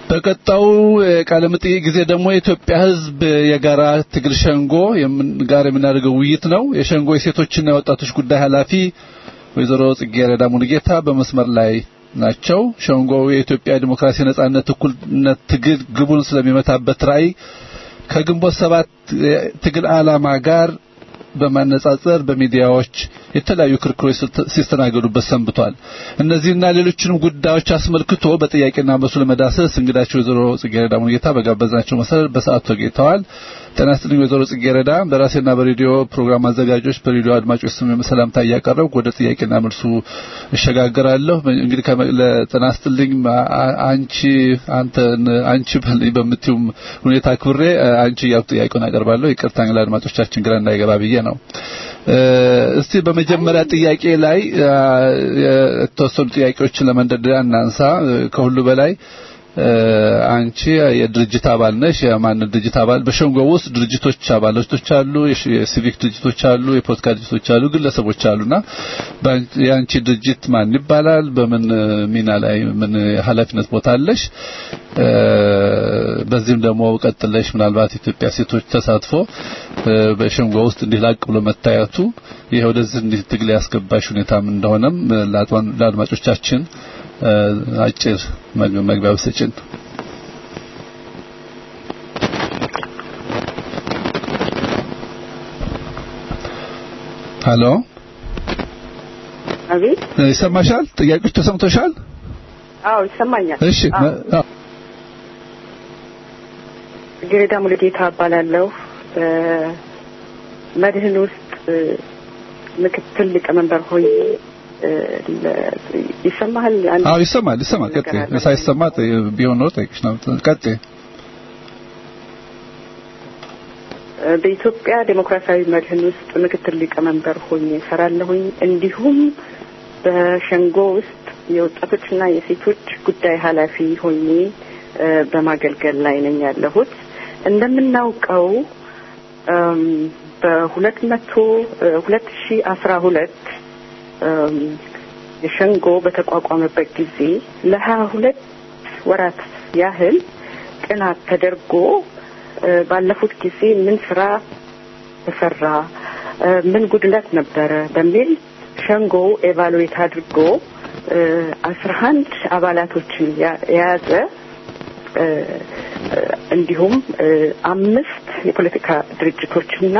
በቀጣው ቃለ መጠይቅ ጊዜ ደግሞ የኢትዮጵያ ሕዝብ የጋራ ትግል ሸንጎ ጋር የምናደርገው ውይይት ነው። የሸንጎ የሴቶችና የወጣቶች ጉዳይ ኃላፊ ወይዘሮ ጽጌረዳ ሙሉጌታ በመስመር ላይ ናቸው። ሸንጎው የኢትዮጵያ ዲሞክራሲ፣ ነጻነት፣ እኩልነት ትግል ግቡን ስለሚመታበት ራዕይ ከግንቦት ሰባት ትግል ዓላማ ጋር በማነጻጸር በሚዲያዎች የተለያዩ ክርክሮች ሲስተናገዱበት ሰንብቷል። እነዚህና ሌሎችንም ጉዳዮች አስመልክቶ በጥያቄና መልሱ ለመዳሰስ እንግዳቸው ወይዘሮ ጽጌረዳ ሙሉጌታ በጋበዝናቸው መሰረት በሰዓቱ ተገኝተዋል። ጤና ይስጥልኝ ወይዘሮ ጽጌረዳ። በራሴና በሬዲዮ ፕሮግራም አዘጋጆች በሬዲዮ አድማጮች ስም ሰላምታ እያቀረብኩ ወደ ጥያቄና መልሱ እሸጋገራለሁ። እንግዲህ ጤና ይስጥልኝ አንቺ አንተ አንቺ በምትዩም ሁኔታ ክብሬ አንቺ እያልኩ ጥያቄውን አቀርባለሁ። ይቅርታ ለአድማጮቻችን ግራ እንዳይገባ ብዬ ነው። እስቲ በመጀመሪያ ጥያቄ ላይ የተወሰኑ ጥያቄዎችን ለመንደርደሪያ እናንሳ። ከሁሉ በላይ አንቺ የድርጅት አባል ነሽ። የማን ድርጅት አባል? በሸንጎ ውስጥ ድርጅቶች አባላቶች አሉ፣ የሲቪክ ድርጅቶች አሉ፣ የፖለቲካ ድርጅቶች አሉ፣ ግለሰቦች አሉና የአንቺ ድርጅት ማን ይባላል? በምን ሚና ላይ ምን ኃላፊነት ቦታ አለሽ? በዚህም ደግሞ ቀጥለሽ ምናልባት ኢትዮጵያ ሴቶች ተሳትፎ በሸንጎ ውስጥ እንዲህ ላቅ ብሎ መታየቱ ይሄ ወደዚህ እንዲህ ትግል ያስገባሽ ሁኔታም እንደሆነም ለአድማጮቻችን አጭር መግቢያ ብሰጭን። ሀሎ፣ አቤት፣ ይሰማሻል? ጥያቄዎች ተሰምቶሻል? አዎ ይሰማኛል። እሺ፣ ጽጌረዳ ሙሉጌታ እባላለሁ። በመድህን ውስጥ ምክትል ሊቀመንበር ሆኜ ይሰማሃል? አዎ ይሰማል፣ ይሰማል። ቀጥይ። ሳይሰማ ቢሆን ነው ጠይቅሽ ነው። ቀጥይ። በኢትዮጵያ ዴሞክራሲያዊ መድህን ውስጥ ምክትል ሊቀመንበር ሆኜ እሰራለሁኝ። እንዲሁም በሸንጎ ውስጥ የወጣቶችና የሴቶች ጉዳይ ኃላፊ ሆኜ በማገልገል ላይ ነኝ ያለሁት። እንደምናውቀው በሁለት መቶ ሁለት ሺ አስራ ሁለት የሸንጎ በተቋቋመበት ጊዜ ለሀያ ሁለት ወራት ያህል ጥናት ተደርጎ ባለፉት ጊዜ ምን ስራ ተሰራ፣ ምን ጉድለት ነበረ በሚል ሸንጎ ኤቫሉዌት አድርጎ አስራ አንድ አባላቶችን የያዘ እንዲሁም አምስት የፖለቲካ ድርጅቶችና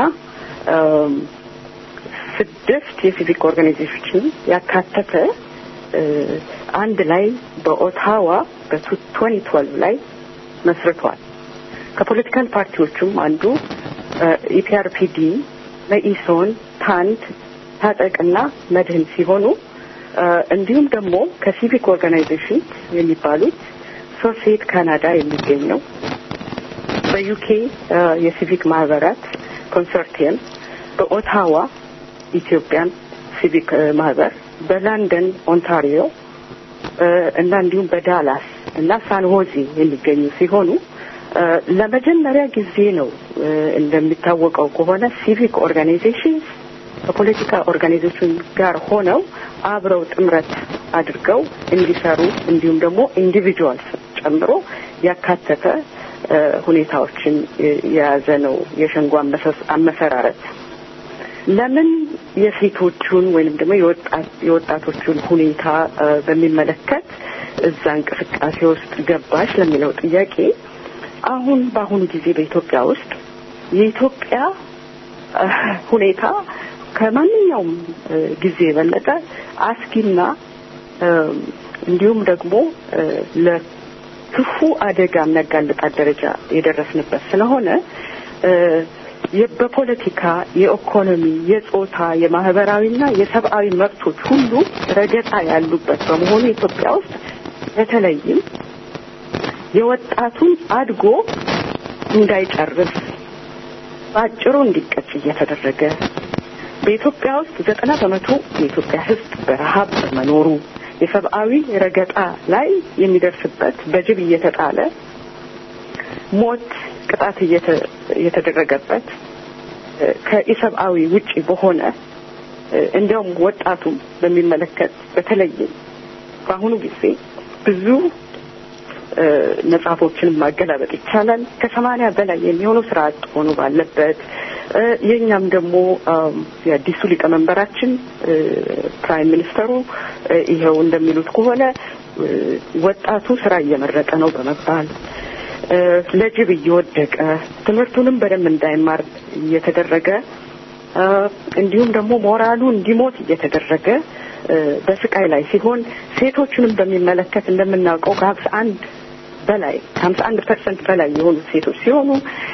ስድስት የሲቪክ ኦርጋናይዜሽን ያካተተ አንድ ላይ በኦታዋ በትወኒ ትወልቭ ላይ መስርቷል። ከፖለቲካል ፓርቲዎቹም አንዱ ኢፒአርፒዲ፣ መኢሶን፣ ታንድ፣ ታጠቅና መድህን ሲሆኑ እንዲሁም ደግሞ ከሲቪክ ኦርጋናይዜሽን የሚባሉት ሶሴት ካናዳ የሚገኘው በዩኬ የሲቪክ ማህበራት ኮንሶርቲየም በኦታዋ ኢትዮጵያን ሲቪክ ማህበር በላንደን ኦንታሪዮ እና እንዲሁም በዳላስ እና ሳንሆዜ የሚገኙ ሲሆኑ ለመጀመሪያ ጊዜ ነው እንደሚታወቀው ከሆነ ሲቪክ ኦርጋናይዜሽን ከፖለቲካ ኦርጋናይዜሽን ጋር ሆነው አብረው ጥምረት አድርገው እንዲሰሩ እንዲሁም ደግሞ ኢንዲቪጁዋልስ ጨምሮ ያካተተ ሁኔታዎችን የያዘ ነው የሸንጎ አመሰራረት። ለምን የሴቶቹን ወይንም ደግሞ የወጣቶቹን ሁኔታ በሚመለከት እዛ እንቅስቃሴ ውስጥ ገባሽ ለሚለው ጥያቄ አሁን በአሁኑ ጊዜ በኢትዮጵያ ውስጥ የኢትዮጵያ ሁኔታ ከማንኛውም ጊዜ የበለጠ አስጊና እንዲሁም ደግሞ ለክፉ አደጋ የሚያጋልጣት ደረጃ የደረስንበት ስለሆነ በፖለቲካ፣ የኢኮኖሚ፣ የጾታ፣ የማህበራዊና የሰብአዊ መብቶች ሁሉ ረገጣ ያሉበት በመሆኑ ኢትዮጵያ ውስጥ በተለይም የወጣቱን አድጎ እንዳይጨርስ በአጭሩ እንዲቀጭ እየተደረገ በኢትዮጵያ ውስጥ ዘጠና በመቶ የኢትዮጵያ ሕዝብ በረሀብ በመኖሩ የሰብአዊ ረገጣ ላይ የሚደርስበት በጅብ እየተጣለ ሞት ቅጣት እየተደረገበት ከኢሰብአዊ ውጪ በሆነ እንዲያውም ወጣቱም በሚመለከት በተለይም በአሁኑ ጊዜ ብዙ መጽሐፎችን ማገላበጥ ይቻላል። ከሰማንያ በላይ የሚሆኑ ስራ አጥ ሆኖ ባለበት የእኛም ደግሞ የአዲሱ ሊቀመንበራችን ፕራይም ሚኒስተሩ ይኸው እንደሚሉት ከሆነ ወጣቱ ስራ እየመረጠ ነው በመባል ለጅብ እየወደቀ ትምህርቱንም በደንብ እንዳይማር እየተደረገ እንዲሁም ደግሞ ሞራሉ እንዲሞት እየተደረገ በስቃይ ላይ ሲሆን ሴቶቹንም በሚመለከት እንደምናውቀው ከሀምሳ አንድ በላይ ከሀምሳ አንድ ፐርሰንት በላይ የሆኑት ሴቶች ሲሆኑ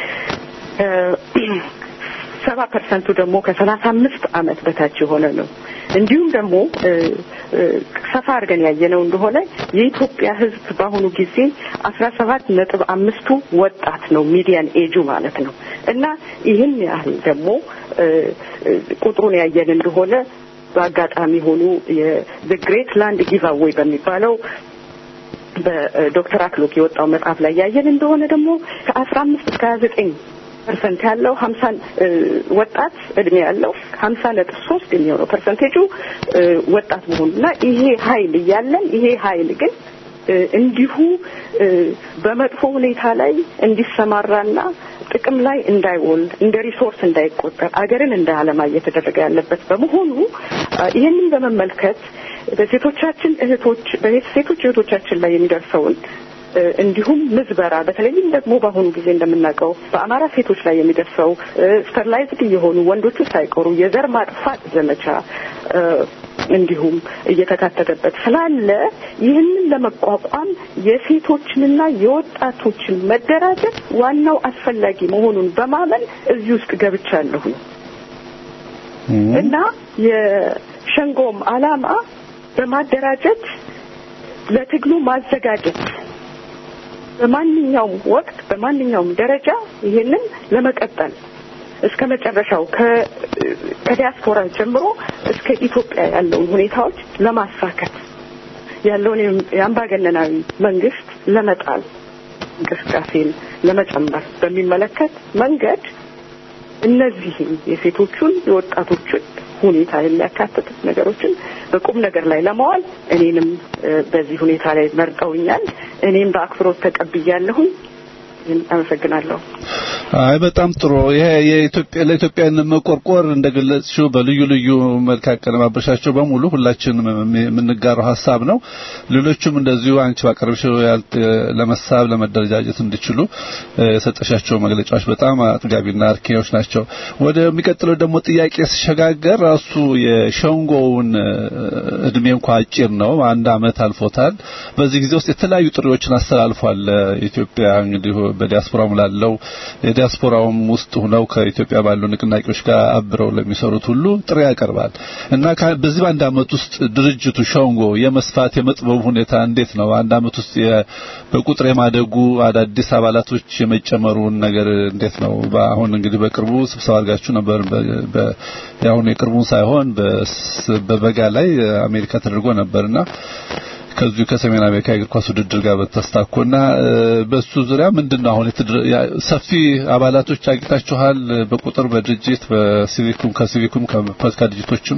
ሰባ ፐርሰንቱ ደግሞ ከሰላሳ አምስት አመት በታች የሆነ ነው። እንዲሁም ደግሞ ሰፋ አድርገን ያየነው እንደሆነ የኢትዮጵያ ሕዝብ በአሁኑ ጊዜ አስራ ሰባት ነጥብ አምስቱ ወጣት ነው ሚዲያን ኤጁ ማለት ነው እና ይህን ያህል ደግሞ ቁጥሩን ያየን እንደሆነ በአጋጣሚ ሆኑ የግሬት ላንድ ጊቫዌይ በሚባለው በዶክተር አክሎክ የወጣው መጽሐፍ ላይ ያየን እንደሆነ ደግሞ ከአስራ አምስት እስከ ሀያ ዘጠኝ ፐርሰንት ያለው ሀምሳ ወጣት እድሜ ያለው ሀምሳ ነጥብ ሶስት የሚሆነው ፐርሰንቴጁ ወጣት መሆኑና ይሄ ሀይል እያለን ይሄ ሀይል ግን እንዲሁ በመጥፎ ሁኔታ ላይ እንዲሰማራና ጥቅም ላይ እንዳይውል እንደ ሪሶርስ እንዳይቆጠር አገርን እንደ አለማ እየተደረገ ያለበት በመሆኑ ይህንን በመመልከት በሴቶቻችን እህቶች በሴቶች እህቶቻችን ላይ የሚደርሰውን እንዲሁም ምዝበራ በተለይም ደግሞ በአሁኑ ጊዜ እንደምናውቀው በአማራ ሴቶች ላይ የሚደርሰው ስተርላይዝድ የሆኑ ወንዶቹ ሳይቀሩ የዘር ማጥፋት ዘመቻ እንዲሁም እየተካተተበት ስላለ ይህንን ለመቋቋም የሴቶችንና የወጣቶችን መደራጀት ዋናው አስፈላጊ መሆኑን በማመን እዚህ ውስጥ ገብቻለሁኝ እና የሸንጎም ዓላማ በማደራጀት ለትግሉ ማዘጋጀት በማንኛውም ወቅት በማንኛውም ደረጃ ይሄንን ለመቀጠል እስከ መጨረሻው ከዲያስፖራ ጀምሮ እስከ ኢትዮጵያ ያለውን ሁኔታዎች ለማሳከት ያለውን የአምባገነናዊ መንግስት ለመጣል እንቅስቃሴን ለመጨመር በሚመለከት መንገድ እነዚህም የሴቶቹን የወጣቶችን ሁኔታ የሚያካትቱት ነገሮችን በቁም ነገር ላይ ለማዋል እኔንም በዚህ ሁኔታ ላይ መርጠውኛል። እኔም በአክብሮት ተቀብያለሁኝ። አመሰግናለሁ። አይ በጣም ጥሩ። ይሄ የኢትዮጵያ ለኢትዮጵያን መቆርቆር እንደገለጽሽው በልዩ ልዩ መልክ አቀነባበሻቸው በሙሉ ሁላችንም የምንጋራው ሀሳብ ነው። ሌሎቹም እንደዚሁ አንቺ ባቀረብሽው ለመሳብ ለመደረጃጀት እንዲችሉ የሰጠሻቸው መግለጫዎች በጣም አጥጋቢና አርኪዎች ናቸው። ወደሚቀጥለው ደግሞ ጥያቄ ሲሸጋገር ራሱ የሸንጎውን እድሜ እንኳ አጭር ነው፣ አንድ አመት አልፎታል። በዚህ ጊዜ ውስጥ የተለያዩ ጥሪዎችን አስተላልፏል። ኢትዮጵያ እንግዲህ በዲያስፖራው ላለው የዲያስፖራውም ውስጥ ሆነው ከኢትዮጵያ ባሉ ንቅናቄዎች ጋር አብረው ለሚሰሩት ሁሉ ጥሪ ያቀርባል እና በዚህ በአንድ አመት ውስጥ ድርጅቱ ሸንጎ የመስፋት የመጥበቡ ሁኔታ እንዴት ነው? አንድ አመት ውስጥ በቁጥር የማደጉ አዳዲስ አባላቶች የመጨመሩን ነገር እንዴት ነው? አሁን እንግዲህ በቅርቡ ስብሰባ አድርጋችሁ ነበር። የአሁኑ የቅርቡን ሳይሆን በበጋ ላይ አሜሪካ ተደርጎ ነበርና ከዚሁ ከሰሜን አሜሪካ የእግር ኳስ ውድድር ጋር በተስታኮና በሱ ዙሪያ ምንድነው አሁን ሰፊ አባላቶች አግኝታችኋል? በቁጥር በድርጅት በሲቪኩም ከሲቪኩም ከፖለቲካ ድርጅቶችም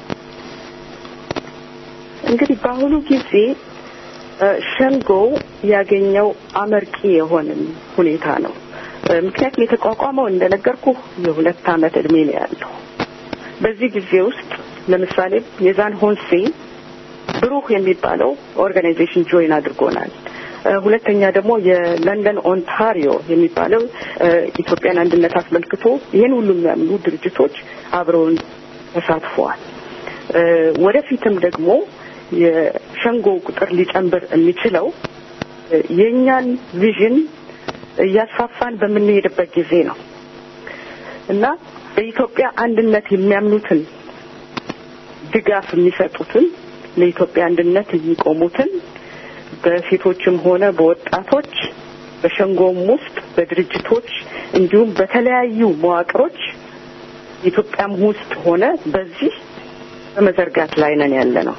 እንግዲህ በአሁኑ ጊዜ ሸንጎ ያገኘው አመርቂ የሆንን ሁኔታ ነው። ምክንያቱም የተቋቋመው እንደነገርኩ የሁለት አመት እድሜ ነው ያለው። በዚህ ጊዜ ውስጥ ለምሳሌ የዛን ሆንሴ ብሩህ የሚባለው ኦርጋናይዜሽን ጆይን አድርጎናል። ሁለተኛ ደግሞ የለንደን ኦንታሪዮ የሚባለው ኢትዮጵያን አንድነት አስመልክቶ ይህን ሁሉ የሚያምኑ ድርጅቶች አብረውን ተሳትፈዋል። ወደፊትም ደግሞ የሸንጎ ቁጥር ሊጨምር የሚችለው የእኛን ቪዥን እያስፋፋን በምንሄድበት ጊዜ ነው እና በኢትዮጵያ አንድነት የሚያምኑትን ድጋፍ የሚሰጡትን ለኢትዮጵያ አንድነት የሚቆሙትን በሴቶችም ሆነ በወጣቶች በሸንጎም ውስጥ በድርጅቶች እንዲሁም በተለያዩ መዋቅሮች ኢትዮጵያም ውስጥ ሆነ በዚህ በመዘርጋት ላይ ነን ያለ ነው።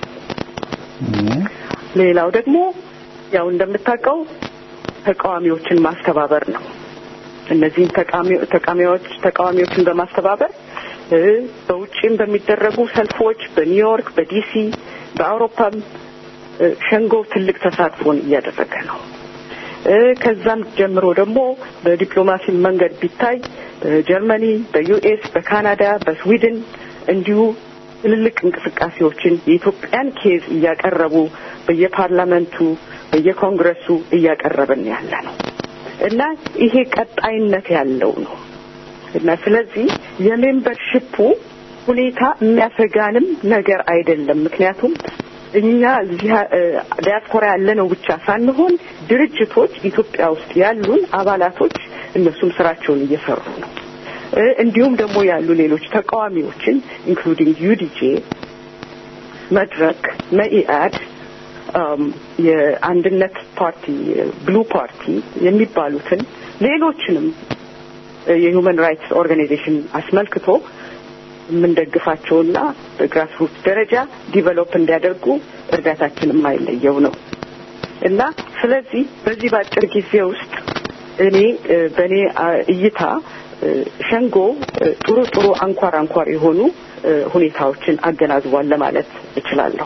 ሌላው ደግሞ ያው እንደምታውቀው ተቃዋሚዎችን ማስተባበር ነው። እነዚህን ተቃዋሚዎች ተቃዋሚዎችን በማስተባበር በውጭም በሚደረጉ ሰልፎች በኒውዮርክ፣ በዲሲ፣ በአውሮፓም ሸንጎ ትልቅ ተሳትፎን እያደረገ ነው። ከዛም ጀምሮ ደግሞ በዲፕሎማሲ መንገድ ቢታይ በጀርመኒ፣ በዩኤስ፣ በካናዳ፣ በስዊድን እንዲሁ ትልልቅ እንቅስቃሴዎችን የኢትዮጵያን ኬዝ እያቀረቡ በየፓርላመንቱ በየኮንግረሱ እያቀረብን ያለ ነው እና ይሄ ቀጣይነት ያለው ነው እና ስለዚህ የሜምበርሽፑ ሁኔታ የሚያሰጋንም ነገር አይደለም። ምክንያቱም እኛ እዚህ ዲያስፖራ ያለነው ብቻ ሳንሆን ድርጅቶች ኢትዮጵያ ውስጥ ያሉን አባላቶች እነሱም ስራቸውን እየሰሩ ነው። እንዲሁም ደግሞ ያሉ ሌሎች ተቃዋሚዎችን ኢንክሉዲንግ ዩዲጄ፣ መድረክ፣ መኢአድ፣ የአንድነት ፓርቲ፣ ብሉ ፓርቲ የሚባሉትን ሌሎችንም የሁማን ራይትስ ኦርጋናይዜሽን አስመልክቶ የምንደግፋቸውና በግራስሩት ደረጃ ዲቨሎፕ እንዲያደርጉ እርዳታችን የማይለየው ነው እና ስለዚህ በዚህ በአጭር ጊዜ ውስጥ እኔ በእኔ እይታ ሸንጎ ጥሩ ጥሩ አንኳር አንኳር የሆኑ ሁኔታዎችን አገናዝቧል ለማለት እችላለሁ።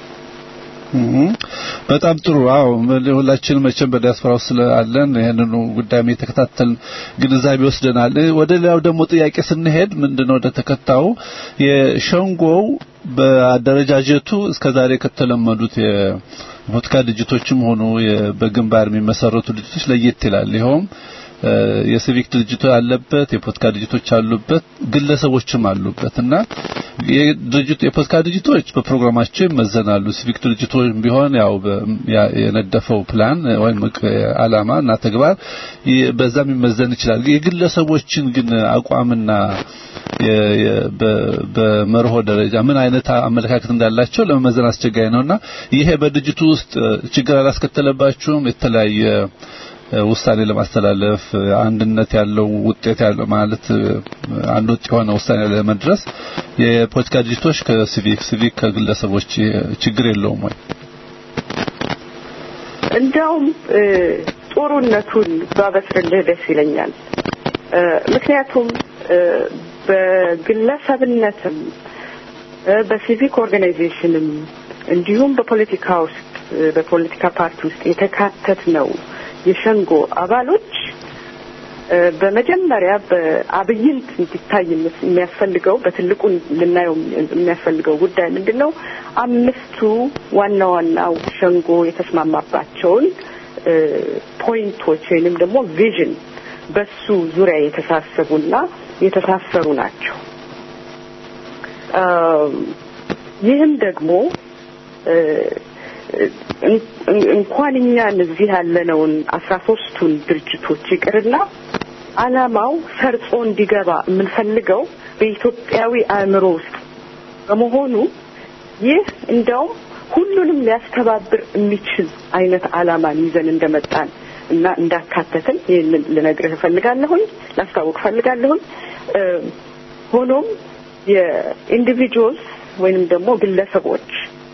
በጣም ጥሩ። አዎ ሁላችንም መቼም በዲያስፖራ ውስጥ ስላለን ይህንኑ ጉዳይ የተከታተልን ግንዛቤ ወስደናል። ወደ ሌላው ደግሞ ጥያቄ ስንሄድ ምንድነው ወደ ተከታዩ የሸንጎው በአደረጃጀቱ እስከዛሬ ከተለመዱት የፖለቲካ ድርጅቶችም ሆኑ በግንባር የሚመሰረቱ ድርጅቶች ለየት ይላል። ይኸውም የሲቪክ ድርጅቶች አለበት፣ የፖለቲካ ድርጅቶች አሉበት፣ ግለሰቦችም አሉበት እና የድርጅቱ የፖለቲካ ድርጅቶች በፕሮግራማቸው ይመዘናሉ። ሲቪክ ድርጅቶች ቢሆን ያው የነደፈው ፕላን ወይም አላማ እና ተግባር በዛም ይመዘን ይችላል። የግለሰቦችን ግን አቋምና በመርሆ ደረጃ ምን አይነት አመለካከት እንዳላቸው ለመመዘን አስቸጋሪ ነውና ይሄ በድርጅቱ ውስጥ ችግር አላስከተለባችሁም? የተለያየ ውሳኔ ለማስተላለፍ አንድነት ያለው ውጤት ያለው ማለት አንድ ወጥ የሆነ ውሳኔ ለመድረስ የፖለቲካ ድርጅቶች ከሲቪክ ሲቪክ ከግለሰቦች ችግር የለውም ወይ? እንዲያውም ጥሩነቱን ባበስርልህ ደስ ይለኛል። ምክንያቱም በግለሰብነትም በሲቪክ ኦርጋናይዜሽንም እንዲሁም በፖለቲካ ውስጥ በፖለቲካ ፓርቲ ውስጥ የተካተት ነው የሸንጎ አባሎች በመጀመሪያ በአብይንት እንዲታይ የሚያስፈልገው በትልቁ ልናየው የሚያስፈልገው ጉዳይ ምንድን ነው? አምስቱ ዋና ዋናው ሸንጎ የተስማማባቸውን ፖይንቶች ወይንም ደግሞ ቪዥን በሱ ዙሪያ የተሳሰቡና የተሳሰሩ ናቸው። ይህም ደግሞ እንኳን እኛን እዚህ ያለነውን አስራ ሶስቱን ድርጅቶች ይቅርና አላማው ሰርጾ እንዲገባ የምንፈልገው በኢትዮጵያዊ አእምሮ ውስጥ በመሆኑ ይህ እንደውም ሁሉንም ሊያስተባብር የሚችል አይነት አላማን ይዘን እንደመጣን እና እንዳካተትን ይህንን ልነግርህ እፈልጋለሁኝ፣ ላስታውቅ እፈልጋለሁኝ። ሆኖም የኢንዲቪጁዋልስ ወይንም ደግሞ ግለሰቦች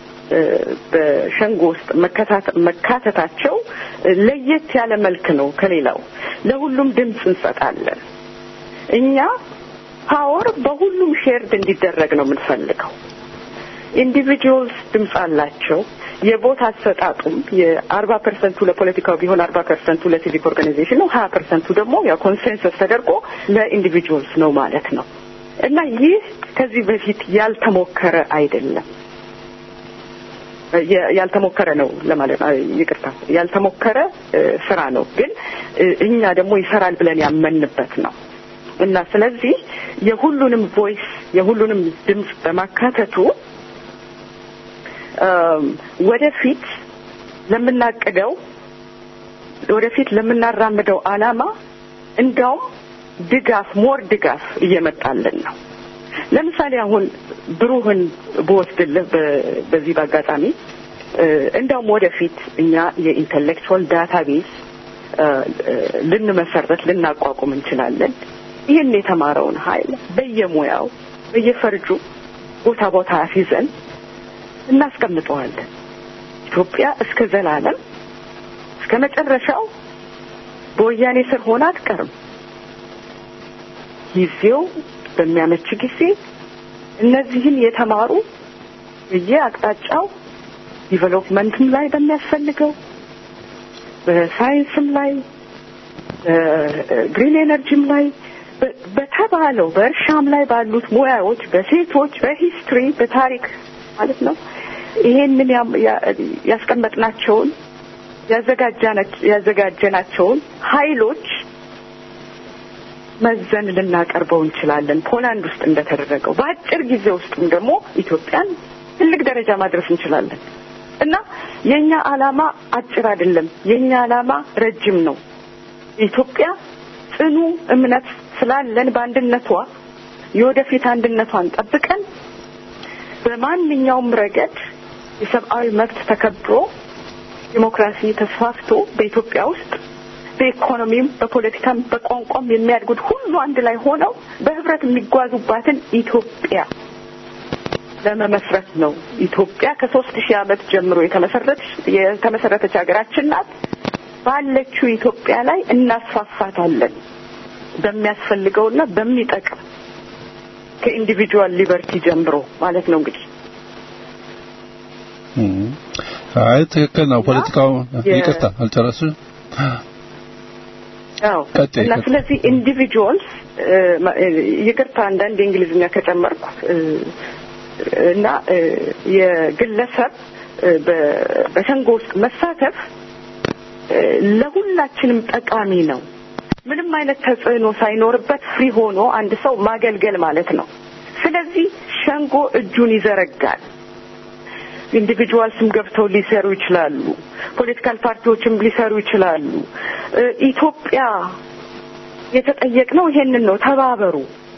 በሸንጎ ውስጥ መካተታቸው ለየት ያለ መልክ ነው ከሌላው። ለሁሉም ድምፅ እንሰጣለን። እኛ ፓወር በሁሉም ሼርድ እንዲደረግ ነው የምንፈልገው። ኢንዲቪጁዋልስ ድምፅ አላቸው። የቦታ አሰጣጡም የአርባ ፐርሰንቱ ለፖለቲካው ቢሆን አርባ ፐርሰንቱ ለሲቪክ ኦርጋናይዜሽን ነው። ሀያ ፐርሰንቱ ደግሞ ያው ኮንሴንሰስ ተደርጎ ለኢንዲቪጁዋልስ ነው ማለት ነው እና ይህ ከዚህ በፊት ያልተሞከረ አይደለም። ያልተሞከረ ነው ለማለት ይቅርታ፣ ያልተሞከረ ስራ ነው፣ ግን እኛ ደግሞ ይሰራል ብለን ያመንበት ነው እና ስለዚህ የሁሉንም ቮይስ የሁሉንም ድምፅ በማካተቱ ወደፊት ለምናቅደው ወደፊት ለምናራምደው አላማ እንዳውም ድጋፍ ሞር ድጋፍ እየመጣልን ነው። ለምሳሌ አሁን ብሩህን ብወስድልህ በዚህ በአጋጣሚ እንዳውም ወደፊት እኛ የኢንተሌክቹዋል ዳታቤዝ ልንመሰረት ልናቋቁም እንችላለን። ይህን የተማረውን ኃይል በየሙያው በየፈርጁ ቦታ ቦታ አስይዘን እናስቀምጠዋለን። ኢትዮጵያ እስከ ዘላለም እስከ መጨረሻው በወያኔ ስር ሆና አትቀርም። ጊዜው በሚያመች ጊዜ እነዚህን የተማሩ በየአቅጣጫው ዲቨሎፕመንትም ላይ በሚያስፈልገው በሳይንስም ላይ ግሪን ኤነርጂም ላይ በ- በተባለው በእርሻም ላይ ባሉት ሙያዎች በሴቶች በሂስትሪ በታሪክ ማለት ነው ይሄንን ያም- ያ- ያስቀመጥናቸውን ያዘጋጃናች- ያዘጋጀናቸውን ኃይሎች መዘን ልናቀርበው እንችላለን። ፖላንድ ውስጥ እንደተደረገው በአጭር ጊዜ ውስጥም ደግሞ ኢትዮጵያን ትልቅ ደረጃ ማድረስ እንችላለን እና የኛ ዓላማ አጭር አይደለም። የኛ ዓላማ ረጅም ነው። ኢትዮጵያ ጽኑ እምነት ስላለን በአንድነቷ የወደፊት አንድነቷን ጠብቀን በማንኛውም ረገድ የሰብአዊ መብት ተከብሮ ዲሞክራሲ ተስፋፍቶ በኢትዮጵያ ውስጥ በኢኮኖሚም በፖለቲካም በቋንቋም የሚያድጉት ሁሉ አንድ ላይ ሆነው በህብረት የሚጓዙባትን ኢትዮጵያ ለመመስረት ነው። ኢትዮጵያ ከሶስት ሺህ ዓመት ጀምሮ የተመሰረተች የተመሰረተች ሀገራችን ናት። ባለችው ኢትዮጵያ ላይ እናስፋፋታለን በሚያስፈልገውና በሚጠቅም ከኢንዲቪጁዋል ሊበርቲ ጀምሮ ማለት ነው እንግዲህ እም። አይ ትክክል ነው። ፖለቲካው የ- ይቅርታ አልጨረስም። አዎ ቀጥይ፣ እና ቀጥይ። ስለዚህ ኢንዲቪጁዋልስ ይቅርታ አንዳንድ የእንግሊዝኛ ከጨመርኩ እ፣ እና እ፣ የግለሰብ እ፣ በ- በሸንጎ ውስጥ መሳተፍ እ፣ ለሁላችንም ጠቃሚ ነው። ምንም አይነት ተጽዕኖ ሳይኖርበት ፍሪ ሆኖ አንድ ሰው ማገልገል ማለት ነው። ስለዚህ ሸንጎ እጁን ይዘረጋል። ኢንዲቪጁዋልስም ገብተው ሊሰሩ ይችላሉ። ፖለቲካል ፓርቲዎችም ሊሰሩ ይችላሉ። እ፣ ኢትዮጵያ የተጠየቅነው ይሄንን ነው፣ ተባበሩ።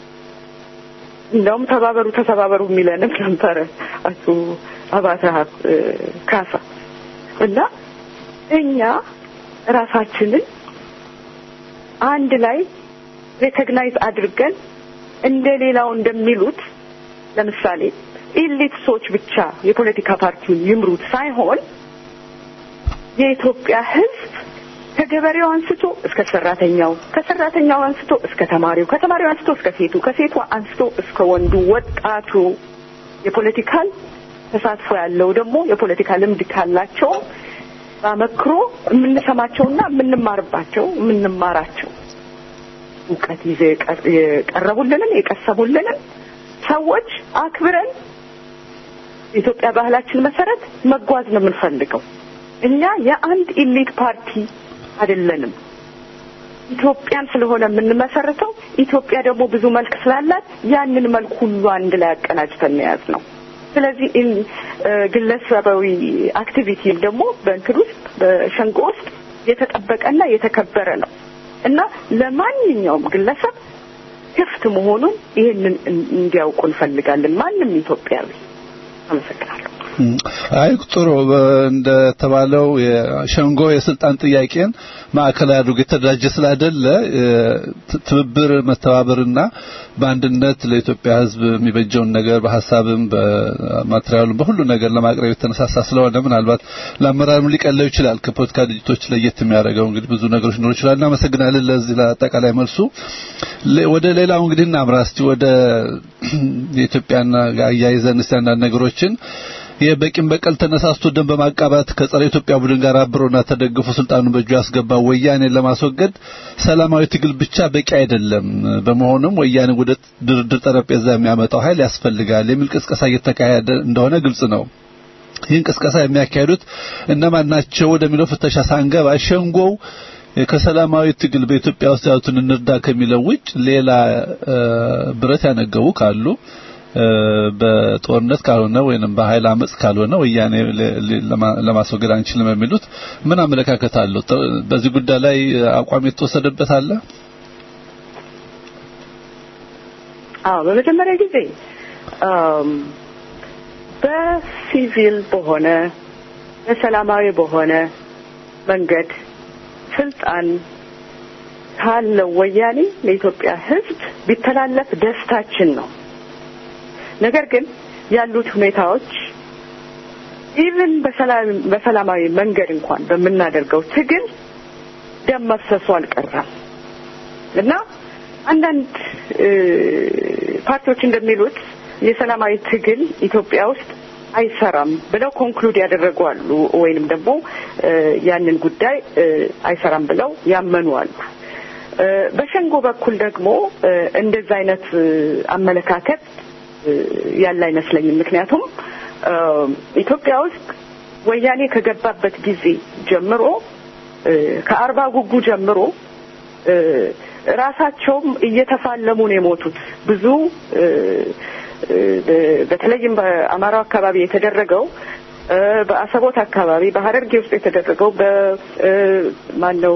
እንደውም ተባበሩ ተተባበሩ የሚለንም ነበረ አቶ አባተ እ፣ ካሳ እና እኛ ራሳችንን አንድ ላይ ሬኮግናይዝ አድርገን እንደ ሌላው እንደሚሉት ለምሳሌ ኢሊት ሰዎች ብቻ የፖለቲካ ፓርቲውን ይምሩት ሳይሆን የኢትዮጵያ ሕዝብ ከገበሬው አንስቶ እስከ ሰራተኛው፣ ከሰራተኛው አንስቶ እስከ ተማሪው፣ ከተማሪው አንስቶ እስከ ሴቱ፣ ከሴቱ አንስቶ እስከ ወንዱ፣ ወጣቱ የፖለቲካል ተሳትፎ ያለው ደግሞ የፖለቲካ ልምድ ካላቸው በአመክሮ የምንሰማቸውና የምንማርባቸው የምንማራቸው እውቀት ይዘው የቀር- የቀረቡልንን የቀሰቡልንን ሰዎች አክብረን የኢትዮጵያ ባህላችን መሰረት መጓዝ ነው የምንፈልገው። እኛ የአንድ ኢሊት ፓርቲ አይደለንም። ኢትዮጵያን ስለሆነ የምንመሰርተው ኢትዮጵያ ደግሞ ብዙ መልክ ስላላት ያንን መልክ ሁሉ አንድ ላይ አቀናጅተን የያዝ ነው። ስለዚህ ኢን- እ፣ ግለሰባዊ አክቲቪቲም ደግሞ በእንትን ውስጥ በሸንጎ ውስጥ የተጠበቀና የተከበረ ነው እና ለማንኛውም ግለሰብ ክፍት መሆኑን ይህንን እን- እንዲያውቁ እንፈልጋለን። ማንም ኢትዮጵያዊ። አመሰግናለሁ። እም፣ አይ ጥሩ በ- እንደተባለው የሸንጎ የስልጣን ጥያቄን ማዕከላዊ አድርጎ የተደራጀ ስላይደለ እ፣ ት- ትብብር መተባበርና በአንድነት ለኢትዮጵያ ሕዝብ የሚበጀውን ነገር በሀሳብም በማቴሪያሉም በሁሉ ነገር ለማቅረብ የተነሳሳ ስለሆነ ምናልባት ለአመራርም ሊቀለው ይችላል። ከፖለቲካ ድርጅቶች ለየት የሚያደርገው እንግዲህ ብዙ ነገሮች ሊኖሩ ይችላል። እናመሰግናለን ለዚህ ለአጠቃላይ መልሱ። ለ- ወደ ሌላው እንግዲህ እናምራ እስቲ ወደ የኢትዮጵያና ጋር አያይዘን እስቲ አንዳንድ ነገሮችን የበቂም በቀል ተነሳስቶ ደም በማቃባት ከጸረ ኢትዮጵያ ቡድን ጋር አብሮና ተደግፎ ስልጣኑን በእጁ ያስገባው ወያኔን ለማስወገድ ሰላማዊ ትግል ብቻ በቂ አይደለም። በመሆኑም ወያኔ ወደ ድርድር ጠረጴዛ የሚያመጣው ኃይል ያስፈልጋል የሚል ቅስቀሳ እየተካሄደ እንደሆነ ግልጽ ነው። ይህን ቅስቀሳ የሚያካሂዱት እነማን ናቸው ወደሚለው ፍተሻ ሳንገባ ሸንጎው ከሰላማዊ ትግል በኢትዮጵያ ውስጥ ያሉትን እንርዳ ከሚለው ውጭ ሌላ እ፣ ብረት ያነገቡ ካሉ እ፣ በጦርነት ካልሆነ ወይንም በኃይል አመጽ ካልሆነ ወያኔ ለ- ለ- ለማ- ለማስወገድ አንችልም የሚሉት ምን አመለካከት አለው? ጥ- በዚህ ጉዳይ ላይ አቋም የተወሰደበት አለ? አዎ በመጀመሪያ ጊዜ አም፣ በሲቪል በሆነ በሰላማዊ በሆነ መንገድ ስልጣን ካለው ወያኔ ለኢትዮጵያ ሕዝብ ቢተላለፍ ደስታችን ነው። ነገር ግን ያሉት ሁኔታዎች ኢቭን በሰላማዊ መንገድ እንኳን በምናደርገው ትግል ደም መፍሰሱ አልቀረም እና አንዳንድ እ፣ ፓርቲዎች እንደሚሉት የሰላማዊ ትግል ኢትዮጵያ ውስጥ አይሰራም ብለው ኮንክሉድ ያደረጉ አሉ፣ ወይንም ደግሞ ያንን ጉዳይ አይሰራም ብለው ያመኑ አሉ። በሸንጎ በኩል ደግሞ እንደዛ አይነት አመለካከት ያለ አይመስለኝም። ምክንያቱም ኢትዮጵያ ውስጥ ወያኔ ከገባበት ጊዜ ጀምሮ ከአርባ ጉጉ ጀምሮ ራሳቸውም እየተፋለሙ ነው የሞቱት። ብዙ በተለይም በአማራው አካባቢ የተደረገው በአሰቦት አካባቢ በሀረርጌ ውስጥ የተደረገው በማነው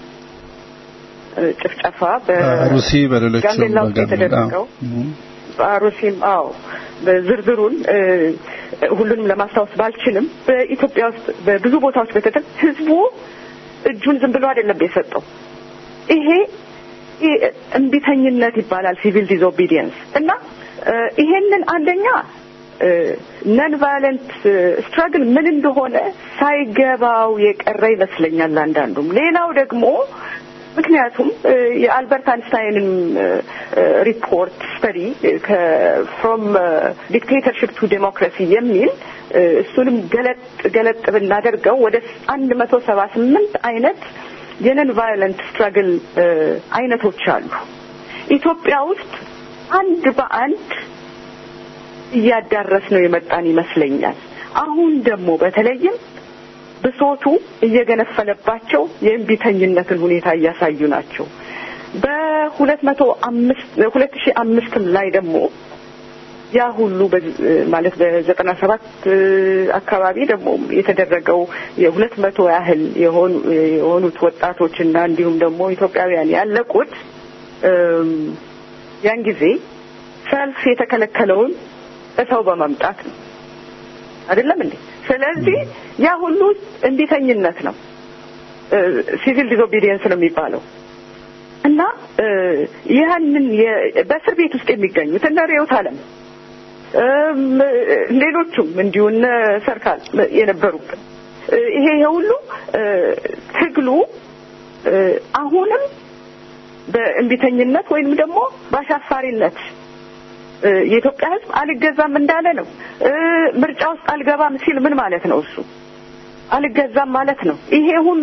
ጭፍጨፋ በሩሲ በሌሎችም ጋምቤላ ውስጥ የተደረገው በአሩሲም አዎ ዝርዝሩን ሁሉንም ለማስታወስ ባልችልም በኢትዮጵያ ውስጥ በብዙ ቦታዎች በተደረገ ህዝቡ እጁን ዝም ብሎ አይደለም የሰጠው። ይሄ እምቢተኝነት ይባላል፣ ሲቪል ዲስኦቢዲየንስ እና ይሄንን አንደኛ ነን ቫዮለንት ስትራግል ምን እንደሆነ ሳይገባው የቀረ ይመስለኛል አንዳንዱም። ሌላው ደግሞ ምክንያቱም የአልበርት አንስታይንን ሪፖርት ስተዲ ፍሮም ዲክቴተርሽፕ ቱ ዴሞክራሲ የሚል እሱንም ገለጥ ገለጥ ብናደርገው ወደ አንድ መቶ ሰባ ስምንት አይነት የነን ቫዮለንት ስትራግል አይነቶች አሉ። ኢትዮጵያ ውስጥ አንድ በአንድ እያዳረስ ነው የመጣን ይመስለኛል። አሁን ደግሞ በተለይም ብሶቱ እየገነፈለባቸው የእምቢተኝነትን ሁኔታ እያሳዩ ናቸው። በሁለት መቶ አምስት ሁለት ሺህ አምስትም ላይ ደግሞ ያ ሁሉ ማለት በዘጠና ሰባት አካባቢ ደግሞ የተደረገው የሁለት መቶ ያህል የሆኑት ወጣቶችና እንዲሁም ደግሞ ኢትዮጵያውያን ያለቁት ያን ጊዜ ሰልፍ የተከለከለውን እሰው በመምጣት ነው። አይደለም እንዴ? ስለዚህ ያ ሁሉ እንቢተኝነት ነው፣ ሲቪል ዲስኦቢዲየንስ ነው የሚባለው እና ያንን በእስር ቤት ውስጥ የሚገኙት እነ ርዕዮት ዓለም ሌሎቹም እንዲሁ እነ ሰርካል የነበሩበት ይሄ የሁሉ ትግሉ አሁንም በእንቢተኝነት ወይንም ደግሞ በአሻፋሪነት የኢትዮጵያ ሕዝብ አልገዛም እንዳለ ነው። ምርጫ ውስጥ አልገባም ሲል ምን ማለት ነው? እሱ አልገዛም ማለት ነው። ይሄ ሁሉ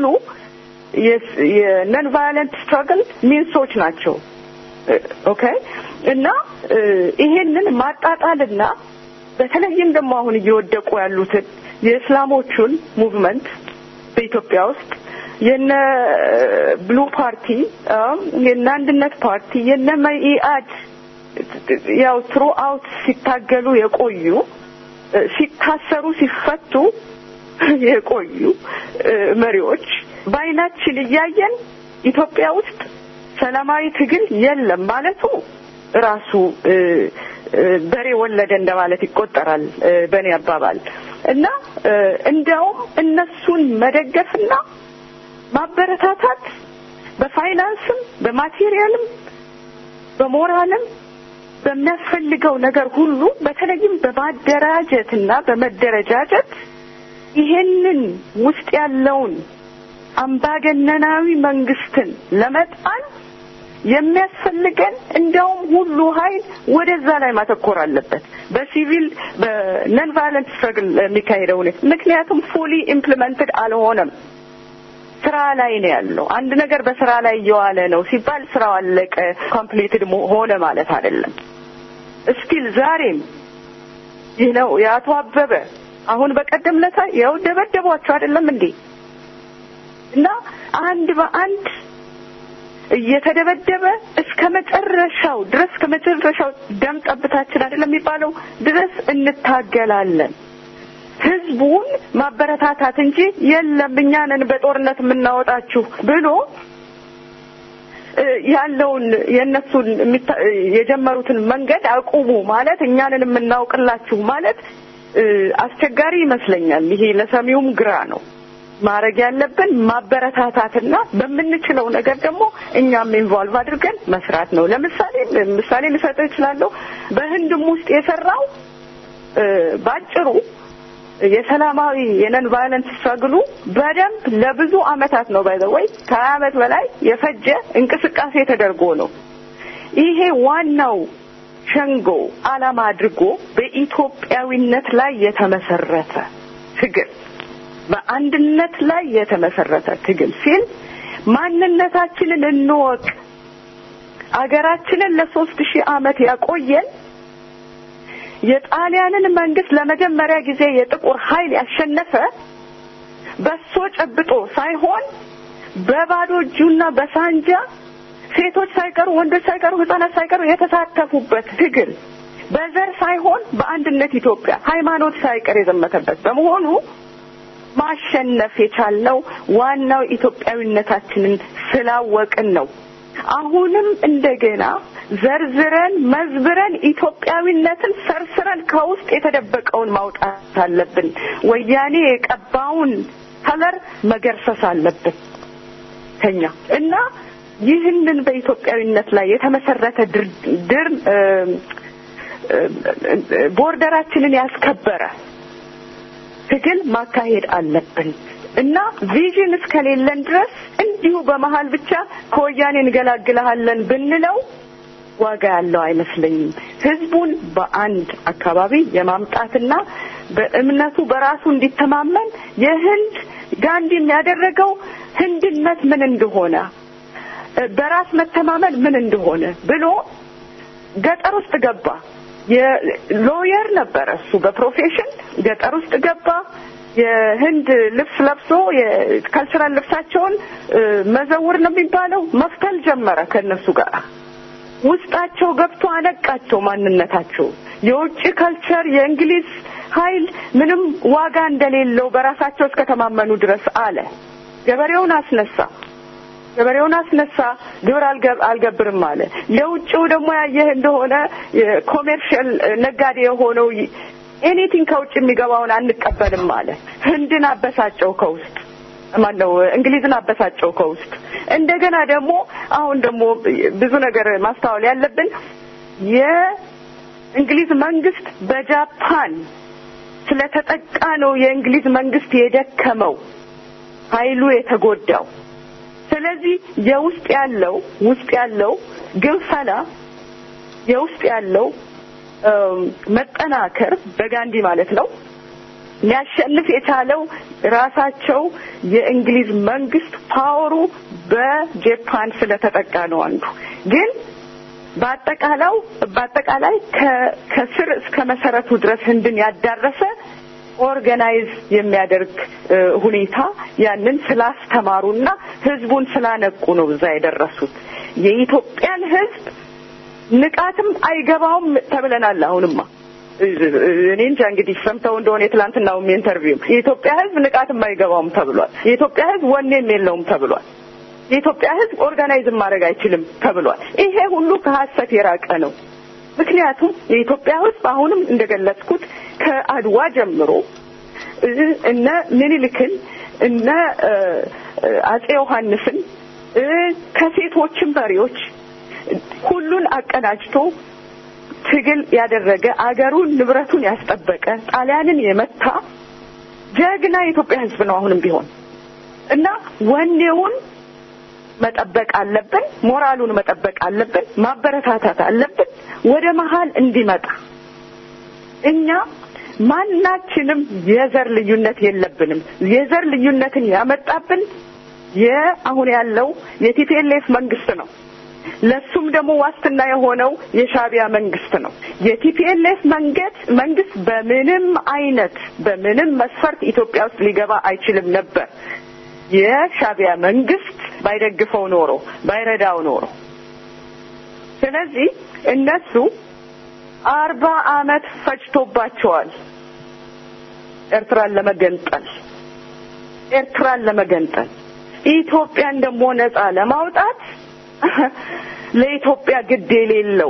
የነን ቫዮለንት ስትራግል ሚንሶች ናቸው። ኦኬ እና ይሄንን ማጣጣልና በተለይም ደግሞ አሁን እየወደቁ ያሉትን የእስላሞቹን ሙቭመንት በኢትዮጵያ ውስጥ የነ ብሉ ፓርቲ የነ አንድነት ፓርቲ የነ መኢአድ ያው ትሩ አውት ሲታገሉ የቆዩ ሲታሰሩ ሲፈቱ የቆዩ መሪዎች በአይናችን እያየን ኢትዮጵያ ውስጥ ሰላማዊ ትግል የለም ማለቱ ራሱ በሬ ወለደ እንደማለት ይቆጠራል በእኔ አባባል እና እንዲያውም እነሱን መደገፍና ማበረታታት በፋይናንስም በማቴሪያልም በሞራልም በሚያስፈልገው ነገር ሁሉ በተለይም በማደራጀትና በመደረጃጀት ይሄንን ውስጥ ያለውን አምባገነናዊ መንግስትን ለመጣል የሚያስፈልገን እንደውም ሁሉ ኃይል ወደዛ ላይ ማተኮር አለበት። በሲቪል በነን ቫዮለንት ስትረግል የሚካሄደው ሁኔታ ምክንያቱም ፉሊ ኢምፕሊመንትድ አልሆነም። ስራ ላይ ነው ያለው። አንድ ነገር በስራ ላይ እየዋለ ነው ሲባል ስራው አለቀ ኮምፕሊትድ ሆነ ማለት አይደለም። እስቲል ዛሬም ይህ ነው የአቶ አበበ አሁን በቀደም ለታ ያው ደበደቧቸው አይደለም እንዴ? እና አንድ በአንድ እየተደበደበ እስከ መጨረሻው ድረስ ከመጨረሻው ደም ጠብታችን አይደለም የሚባለው ድረስ እንታገላለን። ህዝቡን ማበረታታት እንጂ የለም እኛ ነን በጦርነት የምናወጣችሁ ብሎ ያለውን የእነሱን የጀመሩትን መንገድ አቁሙ ማለት እኛንን የምናውቅላችሁ ማለት አስቸጋሪ ይመስለኛል። ይሄ ለሰሚውም ግራ ነው። ማድረግ ያለብን ማበረታታትና በምንችለው ነገር ደግሞ እኛም ኢንቮልቭ አድርገን መስራት ነው። ለምሳሌ ምሳሌ ልሰጥህ እችላለሁ። በህንድም ውስጥ የሰራው ባጭሩ የሰላማዊ የነን ቫዮለንስ ስትራግሉ በደንብ ለብዙ አመታት ነው ባይ ወይ ከሀያ አመት በላይ የፈጀ እንቅስቃሴ ተደርጎ ነው። ይሄ ዋናው ሸንጎ ዓላማ አድርጎ በኢትዮጵያዊነት ላይ የተመሰረተ ትግል በአንድነት ላይ የተመሰረተ ትግል ሲል ማንነታችንን እንወቅ። አገራችንን ለሶስት ሺህ ዓመት ያቆየን የጣሊያንን መንግስት ለመጀመሪያ ጊዜ የጥቁር ኃይል ያሸነፈ በሶ ጨብጦ ሳይሆን በባዶ እጁና በሳንጃ ሴቶች ሳይቀሩ ወንዶች ሳይቀሩ ህጻናት ሳይቀሩ የተሳተፉበት ትግል በዘር ሳይሆን በአንድነት ኢትዮጵያ ሃይማኖት ሳይቀር የዘመተበት በመሆኑ ማሸነፍ የቻልነው ዋናው ኢትዮጵያዊነታችንን ስላወቅን ነው። አሁንም እንደገና ዘርዝረን መዝብረን ኢትዮጵያዊነትን ሰርስረን ከውስጥ የተደበቀውን ማውጣት አለብን። ወያኔ የቀባውን ከለር መገርሰስ አለብን ከኛ እና ይህንን በኢትዮጵያዊነት ላይ የተመሰረተ ድር ድር ቦርደራችንን ያስከበረ ትግል ማካሄድ አለብን እና ቪዥን እስከሌለን ድረስ እንዲሁ በመሀል ብቻ ከወያኔ እንገላግልሃለን ብንለው ዋጋ ያለው አይመስለኝም። ህዝቡን በአንድ አካባቢ የማምጣትና በእምነቱ በራሱ እንዲተማመን የህንድ ጋንዲ የሚያደረገው ህንድነት ምን እንደሆነ በራስ መተማመን ምን እንደሆነ ብሎ ገጠር ውስጥ ገባ። የሎየር ነበረ እሱ በፕሮፌሽን ገጠር ውስጥ ገባ። የህንድ ልብስ ለብሶ የካልቸራል ልብሳቸውን መዘውር ነው የሚባለው መፍተል ጀመረ ከእነሱ ጋር ውስጣቸው ገብቶ አነቃቸው ማንነታቸው የውጭ ካልቸር የእንግሊዝ ኃይል ምንም ዋጋ እንደሌለው በራሳቸው እስከተማመኑ ድረስ አለ ገበሬውን አስነሳ ገበሬውን አስነሳ ግብር አልገብርም አለ የውጭው ደግሞ ያየህ እንደሆነ ኮሜርሻል ነጋዴ የሆነው ኤኒቲንግ ከውጭ የሚገባውን አንቀበልም አለ ህንድን አበሳጨው ከውስጥ ማን ነው እንግሊዝን አበሳጨው ከውስጥ እንደገና ደግሞ አሁን ደግሞ ብዙ ነገር ማስተዋል ያለብን የእንግሊዝ መንግስት በጃፓን ስለተጠቃ ነው የእንግሊዝ መንግስት የደከመው ኃይሉ የተጎዳው ስለዚህ የውስጥ ያለው ውስጥ ያለው ግንፈላ የውስጥ ያለው መጠናከር በጋንዲ ማለት ነው ሊያሸንፍ የቻለው ራሳቸው የእንግሊዝ መንግስት ፓወሩ በጃፓን ስለተጠቃ ነው አንዱ ግን በአጠቃላው በአጠቃላይ ከስር እስከ መሰረቱ ድረስ ህንድን ያዳረሰ ኦርጋናይዝ የሚያደርግ ሁኔታ ያንን ስላስተማሩና ህዝቡን ስላነቁ ነው እዛ የደረሱት የኢትዮጵያን ህዝብ ንቃትም አይገባውም ተብለናል አሁንማ እኔ እንጃ እንግዲህ ሰምተው እንደሆነ የትላንትናውም ኢንተርቪው የኢትዮጵያ ህዝብ ንቃትም አይገባውም ተብሏል የኢትዮጵያ ህዝብ ወኔም የለውም ተብሏል የኢትዮጵያ ህዝብ ኦርጋናይዝም ማድረግ አይችልም ተብሏል ይሄ ሁሉ ከሀሰት የራቀ ነው ምክንያቱም የኢትዮጵያ ህዝብ አሁንም እንደገለጽኩት ከአድዋ ጀምሮ እነ ምኒልክን እነ አጼ ዮሐንስን ከሴቶችም መሪዎች ሁሉን አቀናጅቶ ትግል ያደረገ አገሩን ንብረቱን ያስጠበቀ ጣሊያንን የመታ ጀግና የኢትዮጵያ ህዝብ ነው አሁንም ቢሆን እና ወኔውን መጠበቅ አለብን ሞራሉን መጠበቅ አለብን ማበረታታት አለብን ወደ መሀል እንዲመጣ እኛ ማናችንም የዘር ልዩነት የለብንም የዘር ልዩነትን ያመጣብን የአሁን ያለው የቲፒኤልኤፍ መንግስት ነው ለሱም ደግሞ ዋስትና የሆነው የሻቢያ መንግስት ነው የቲፒኤልኤፍ መንገድ መንግስት በምንም አይነት በምንም መስፈርት ኢትዮጵያ ውስጥ ሊገባ አይችልም ነበር የሻቢያ መንግስት ባይደግፈው ኖሮ ባይረዳው ኖሮ ስለዚህ እነሱ አርባ አመት ፈጅቶባቸዋል ኤርትራን ለመገንጠል ኤርትራን ለመገንጠል ኢትዮጵያን ደግሞ ነጻ ለማውጣት ለኢትዮጵያ ግድ የሌለው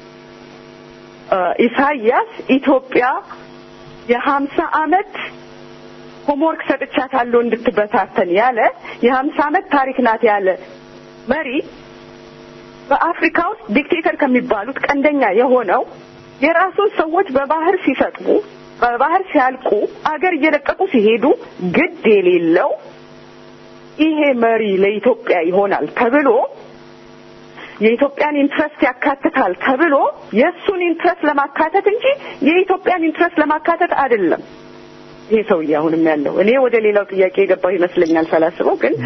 ኢሳያስ ኢትዮጵያ የሀምሳ አመት ሆምወርክ ሰጥቻታለሁ እንድትበታተን ያለ የሀምሳ አመት ታሪክ ናት ያለ መሪ በአፍሪካ ውስጥ ዲክቴተር ከሚባሉት ቀንደኛ የሆነው የራሱን ሰዎች በባህር ሲሰጥሙ በባህር ሲያልቁ አገር እየለቀቁ ሲሄዱ ግድ የሌለው ይሄ መሪ ለኢትዮጵያ ይሆናል ተብሎ የኢትዮጵያን ኢንትረስት ያካትታል ተብሎ የእሱን ኢንትረስት ለማካተት እንጂ የኢትዮጵያን ኢንትረስት ለማካተት አይደለም። ይሄ ሰውዬ አሁንም ያለው እኔ ወደ ሌላው ጥያቄ የገባው ይመስለኛል ሳላስበው፣ ግን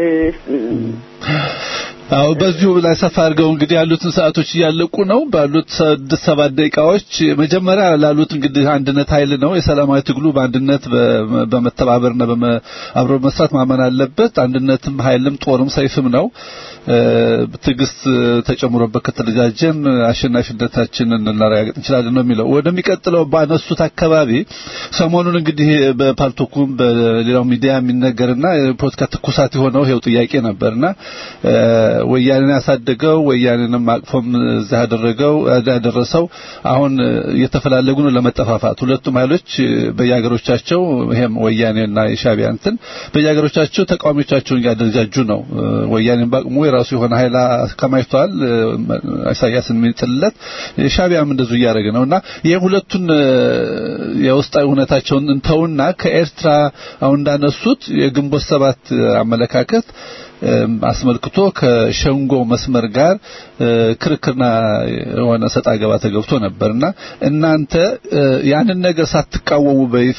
አዎ በዚሁ ላይ ሰፋ አድርገው እንግዲህ ያሉትን ሰዓቶች እያለቁ ነው። ባሉት ስድስት ሰባት ደቂቃዎች መጀመሪያ ላሉት እንግዲህ አንድነት ኃይል ነው። የሰላማዊ ትግሉ በአንድነት በመተባበርና አብሮ መስራት ማመን አለበት። አንድነትም ኃይልም ጦርም ሰይፍም ነው። ትዕግስት ተጨምሮበት ከተደጃጀን አሸናፊነታችንን ልናረጋግጥ እንችላለን ነው የሚለው። ወደሚቀጥለው ባነሱት አካባቢ ሰሞኑን እንግዲህ በፓልቶኩም በሌላው ሚዲያ የሚነገርና የፖለቲካ ትኩሳት የሆነው ይሄው ጥያቄ ነበርና ወያኔን ያሳደገው ወያኔንም አቅፎም እዛ ያደረገው ያደረሰው አሁን እየተፈላለጉ ነው ለመጠፋፋት። ሁለቱም ኃይሎች በየሀገሮቻቸው ይሄም ወያኔና የሻቢያ እንትን በየሀገሮቻቸው ተቃዋሚዎቻቸውን እያደረጃጁ ነው። ወያኔን በአቅሙ የራሱ የሆነ ኃይል አከማችቷል። ኢሳያስን የሚጥልለት ሻቢያም እንደዚሁ እያደረገ ነውና ይሄ ሁለቱን የውስጣዊ ሁኔታቸውን እንተውና ከኤርትራ አሁን እንዳነሱት የግንቦት ሰባት አመለካከት አስመልክቶ ከሸንጎ መስመር ጋር ክርክርና የሆነ ሰጣ ገባ ተገብቶ ነበርና እናንተ ያንን ነገር ሳትቃወሙ በይፋ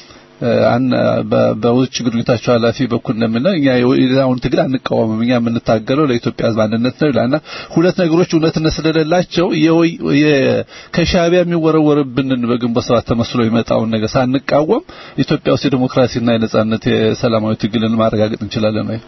በውጭ ግንኙነታቸው ኃላፊ በኩል እንደምንለው እኛ የሌላውን ትግል አንቃወምም፣ እኛ የምንታገለው ለኢትዮጵያ ሕዝብ አንድነት ነው ይላልና ሁለት ነገሮች እውነትነት ስለሌላቸው ከሻቢያ የሚወረወርብንን በግንቦት ሰባት ተመስሎ የመጣውን ነገር ሳንቃወም ኢትዮጵያ ውስጥ የዲሞክራሲና የነጻነት የሰላማዊ ትግልን ማረጋገጥ እንችላለን ወይ?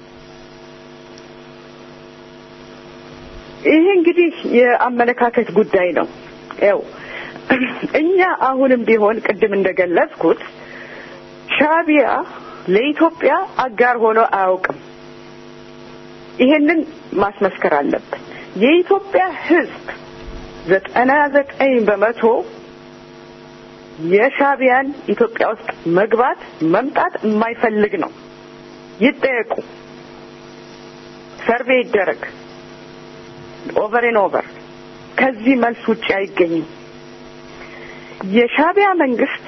ይሄ እንግዲህ የአመለካከት ጉዳይ ነው። ያው እኛ አሁንም ቢሆን ቅድም እንደገለጽኩት ሻቢያ ለኢትዮጵያ አጋር ሆኖ አያውቅም። ይሄንን ማስመስከር አለብን። የኢትዮጵያ ሕዝብ ዘጠና ዘጠኝ በመቶ የሻቢያን ኢትዮጵያ ውስጥ መግባት መምጣት የማይፈልግ ነው። ይጠየቁ፣ ሰርቬይ ይደረግ ኦቨር ኤን ኦቨር ከዚህ መልስ ውጭ አይገኝም። የሻቢያ መንግስት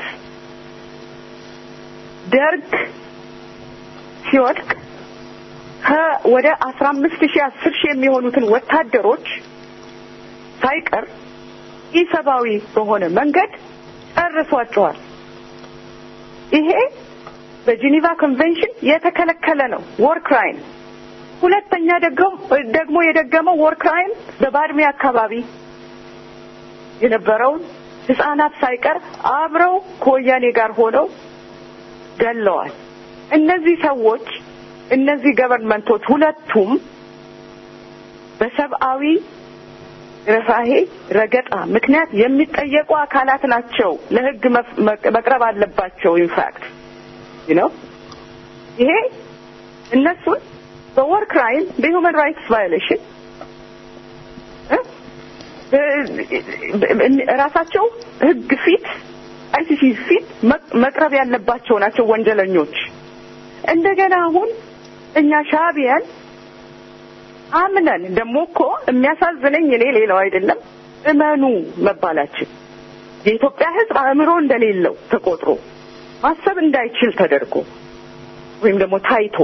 ደርግ ሲወድቅ ወደ አስራ አምስት ሺህ አስር ሺህ የሚሆኑትን ወታደሮች ሳይቀር ኢሰብአዊ በሆነ መንገድ ጨርሷቸዋል። ይሄ በጂኒቫ ኮንቬንሽን የተከለከለ ነው፣ ወር ክራይም። ሁለተኛ ደግሞ የደገመው ወር ክራይም በባድሜ አካባቢ የነበረውን ህጻናት ሳይቀር አብረው ከወያኔ ጋር ሆነው ገለዋል። እነዚህ ሰዎች እነዚህ ገቨርንመንቶች ሁለቱም በሰብአዊ ርህራሄ ረገጣ ምክንያት የሚጠየቁ አካላት ናቸው። ለህግ መቅረብ አለባቸው። ኢንፋክት ነው ይሄ እነሱን በወር ክራይም በሂውማን ራይትስ ቫዮሌሽን ራሳቸው ህግ ፊት አይሲሲ ፊት መቅረብ ያለባቸው ናቸው ወንጀለኞች። እንደገና አሁን እኛ ሻቢያን አምነን ደግሞ እኮ የሚያሳዝነኝ እኔ ሌላው አይደለም እመኑ መባላችን የኢትዮጵያ ህዝብ አእምሮ እንደሌለው ተቆጥሮ ማሰብ እንዳይችል ተደርጎ ወይም ደግሞ ታይቶ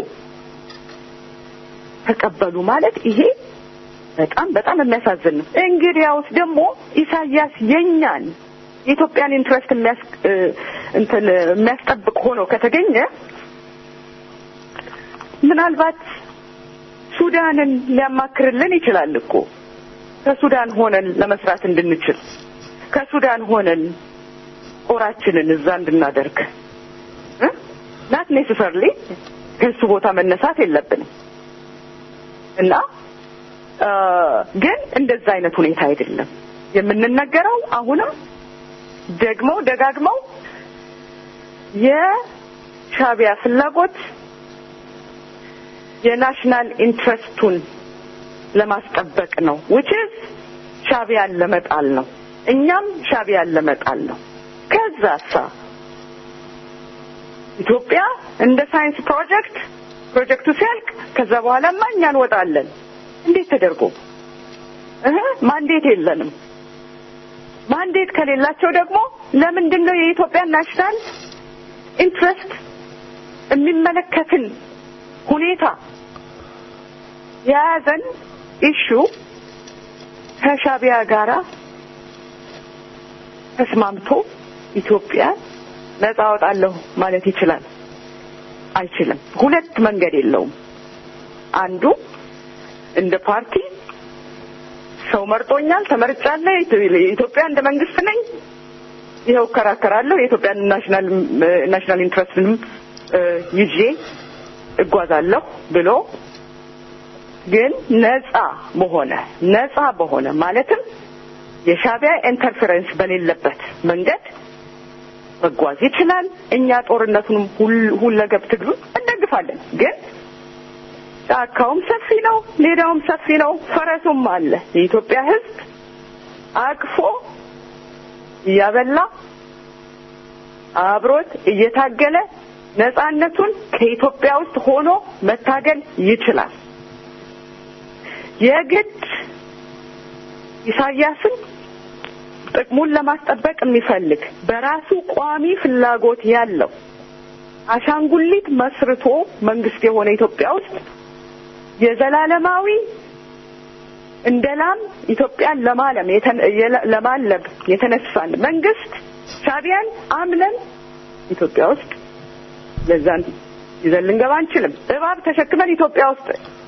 ተቀበሉ ማለት ይሄ በጣም በጣም የሚያሳዝን ነው። እንግዲያውስ ደግሞ ኢሳያስ የኛን የኢትዮጵያን ኢንትረስት የሚያስ እንትን የሚያስጠብቅ ሆኖ ከተገኘ ምናልባት ሱዳንን ሊያማክርልን ይችላል እኮ ከሱዳን ሆነን ለመስራት እንድንችል ከሱዳን ሆነን ጦራችንን እዛ እንድናደርግ ናት ኔሴሰርሊ ከሱ ቦታ መነሳት የለብንም እና ግን እንደዛ አይነት ሁኔታ አይደለም የምንነገረው። አሁንም ደግሞ ደጋግመው የሻቢያ ፍላጎት የናሽናል ኢንትረስቱን ለማስጠበቅ ነው ውችዝ ሻቢያን ለመጣል ነው። እኛም ሻቢያን ለመጣል ነው። ከዛሳ ኢትዮጵያ እንደ ሳይንስ ፕሮጀክት ፕሮጀክቱ ሲያልቅ ከዛ በኋላማ እኛ እንወጣለን። እንዴት ተደርጎ እህ ማንዴት የለንም። ማንዴት ከሌላቸው ደግሞ ለምንድን ነው የኢትዮጵያ ናሽናል ኢንትረስት የሚመለከትን ሁኔታ የያዘን ኢሹ ከሻቢያ ጋራ ተስማምቶ ኢትዮጵያ ነጻ አወጣለሁ ማለት ይችላል? አይችልም። ሁለት መንገድ የለውም። አንዱ እንደ ፓርቲ ሰው መርጦኛል፣ ተመርጫለሁ፣ ኢትዮጵያ እንደ መንግስት ነኝ፣ ይኸው እከራከራለሁ፣ የኢትዮጵያን ናሽናል ናሽናል ኢንትረስትንም ይዤ እጓዛለሁ ብሎ ግን ነጻ በሆነ ነጻ በሆነ ማለትም የሻቢያ ኢንተርፌረንስ በሌለበት መንገድ መጓዝ ይችላል። እኛ ጦርነቱንም ሁለገብ ትግሉን እንደግፋለን። ግን ጫካውም ሰፊ ነው፣ ሜዳውም ሰፊ ነው፣ ፈረሱም አለ። የኢትዮጵያ ሕዝብ አቅፎ እያበላ አብሮት እየታገለ ነጻነቱን ከኢትዮጵያ ውስጥ ሆኖ መታገል ይችላል። የግድ ኢሳያስን ጥቅሙን ለማስጠበቅ የሚፈልግ በራሱ ቋሚ ፍላጎት ያለው አሻንጉሊት መስርቶ መንግስት የሆነ ኢትዮጵያ ውስጥ የዘላለማዊ እንደ ላም ኢትዮጵያን ለማለም ለማለብ የተነሳን መንግስት ሻቢያን አምነን ኢትዮጵያ ውስጥ ለዛን ይዘን ልንገባ አንችልም። እባብ ተሸክመን ኢትዮጵያ ውስጥ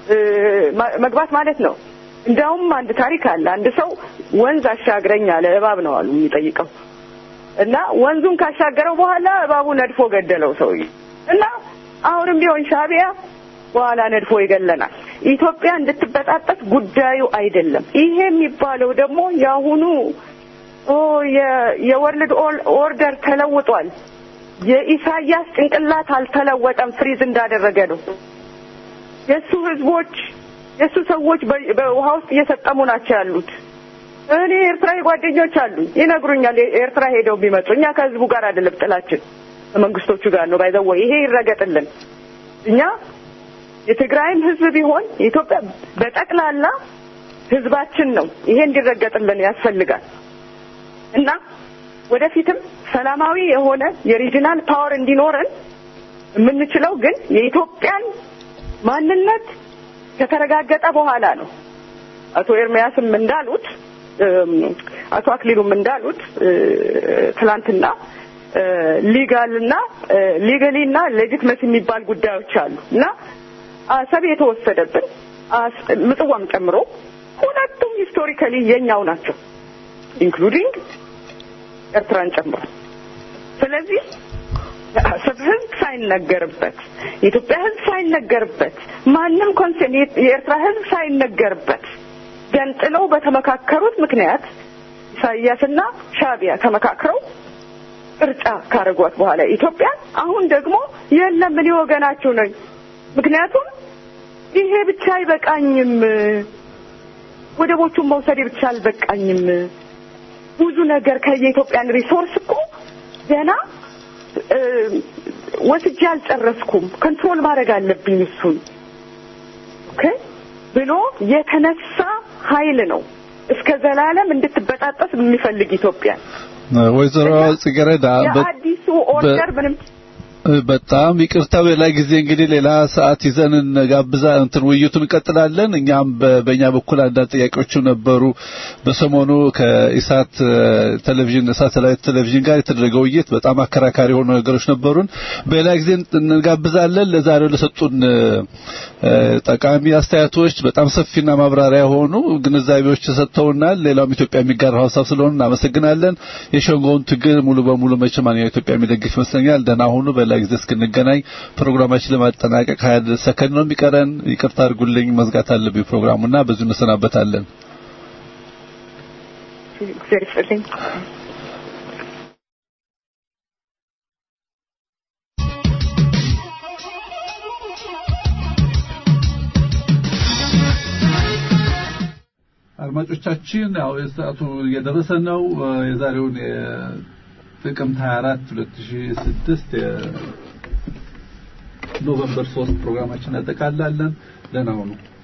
መግባት ማለት ነው። እንዲያውም አንድ ታሪክ አለ። አንድ ሰው ወንዝ አሻግረኝ አለ። እባብ ነው አሉ የሚጠይቀው እና ወንዙን ካሻገረው በኋላ እባቡ ነድፎ ገደለው ሰውዬ እና አሁንም ቢሆን ሻቢያ በኋላ ነድፎ ይገለናል። ኢትዮጵያ እንድትበጣጠስ ጉዳዩ አይደለም። ይሄ የሚባለው ደግሞ የአሁኑ ኦ የወርልድ ኦርደር ተለውጧል። የኢሳያስ ጭንቅላት አልተለወጠም፣ ፍሪዝ እንዳደረገ ነው። የእሱ ህዝቦች የእሱ ሰዎች በውሃ ውስጥ እየሰጠሙ ናቸው ያሉት። እኔ ኤርትራዊ ጓደኞች አሉ ይነግሩኛል። ኤርትራ ሄደው ቢመጡ እኛ ከህዝቡ ጋር አይደለም ጥላችን ከመንግስቶቹ ጋር ነው። ባይዘው ይሄ ይረገጥልን። እኛ የትግራይም ህዝብ ቢሆን የኢትዮጵያ በጠቅላላ ህዝባችን ነው። ይሄ እንዲረገጥልን ያስፈልጋል እና ወደፊትም ሰላማዊ የሆነ የሪጂናል ፓወር እንዲኖረን የምንችለው ግን የኢትዮጵያን ማንነት ከተረጋገጠ በኋላ ነው። አቶ ኤርሚያስም እንዳሉት አቶ አክሊሉም እንዳሉት ትላንትና ሊጋልና ሊጋሊና ሌጂትመሲ የሚባል ጉዳዮች አሉ እና አሰብ የተወሰደብን ምጽዋም ጨምሮ ሁለቱም ሂስቶሪካሊ የኛው ናቸው ኢንክሉዲንግ ኤርትራን ጨምሮ። ስለዚህ የአሰብ ህዝብ ሳይነገርበት የኢትዮጵያ ህዝብ ሳይነገርበት ማንም ኮንሰርን የኤርትራ ህዝብ ሳይነገርበት ገንጥለው በተመካከሩት ምክንያት ኢሳያስና ሻቢያ ተመካክረው ቅርጫ ካረጓት በኋላ ኢትዮጵያ አሁን ደግሞ የለም እኔ ወገናችሁ ነኝ፣ ምክንያቱም ይሄ ብቻ አይበቃኝም፣ ወደቦቹን መውሰድ ብቻ አልበቃኝም፣ ብዙ ነገር ከየኢትዮጵያን ሪሶርስ እኮ ገና ወስጄ አልጨረስኩም፣ ኮንትሮል ማድረግ አለብኝ እሱን ኦኬ ብሎ የተነሳ ኃይል ነው እስከ ዘላለም እንድትበጣጠስ የሚፈልግ ኢትዮጵያ ወይዘሮ ጽጌረዳ የአዲሱ ኦርደር ምንም በጣም ይቅርታ፣ በሌላ ጊዜ እንግዲህ ሌላ ሰዓት ይዘን እንጋብዛ እንትን ውይይቱን እንቀጥላለን። እኛም በእኛ በኩል አንዳንድ ጥያቄዎችም ነበሩ። በሰሞኑ ከኢሳት ቴሌቪዥን ሳተላይት ቴሌቪዥን ጋር የተደረገው ውይይት በጣም አከራካሪ የሆኑ ነገሮች ነበሩን። በሌላ ጊዜ እንጋብዛለን። ለዛሬው ለሰጡን ጠቃሚ አስተያየቶች በጣም ሰፊና ማብራሪያ የሆኑ ግንዛቤዎች ሰጥተውናል። ሌላውም ኢትዮጵያ የሚጋራው ሀሳብ ስለሆነ እናመሰግናለን። የሸንጎውን ትግል ሙሉ በሙሉ መቼም ኢትዮጵያ የሚደግፍ ይመስለኛል። ደህና ሁኑ። በሌላ ጊዜ እስክንገናኝ ፕሮግራማችን ለማጠናቀቅ ሀያ ሰከንድ ነው የሚቀረን። ይቅርታ አድርጉልኝ፣ መዝጋት አለብኝ ፕሮግራሙና በዚሁ እንሰናበታለን። እግዚአብሔር ይስጥልኝ። አድማጮቻችን ያው የሰዓቱ እየደረሰ ነው። የዛሬውን ጥቅምት 24 2006 የኖቨምበር 3 ፕሮግራማችን እናጠቃላለን። ደህና ሁኑ።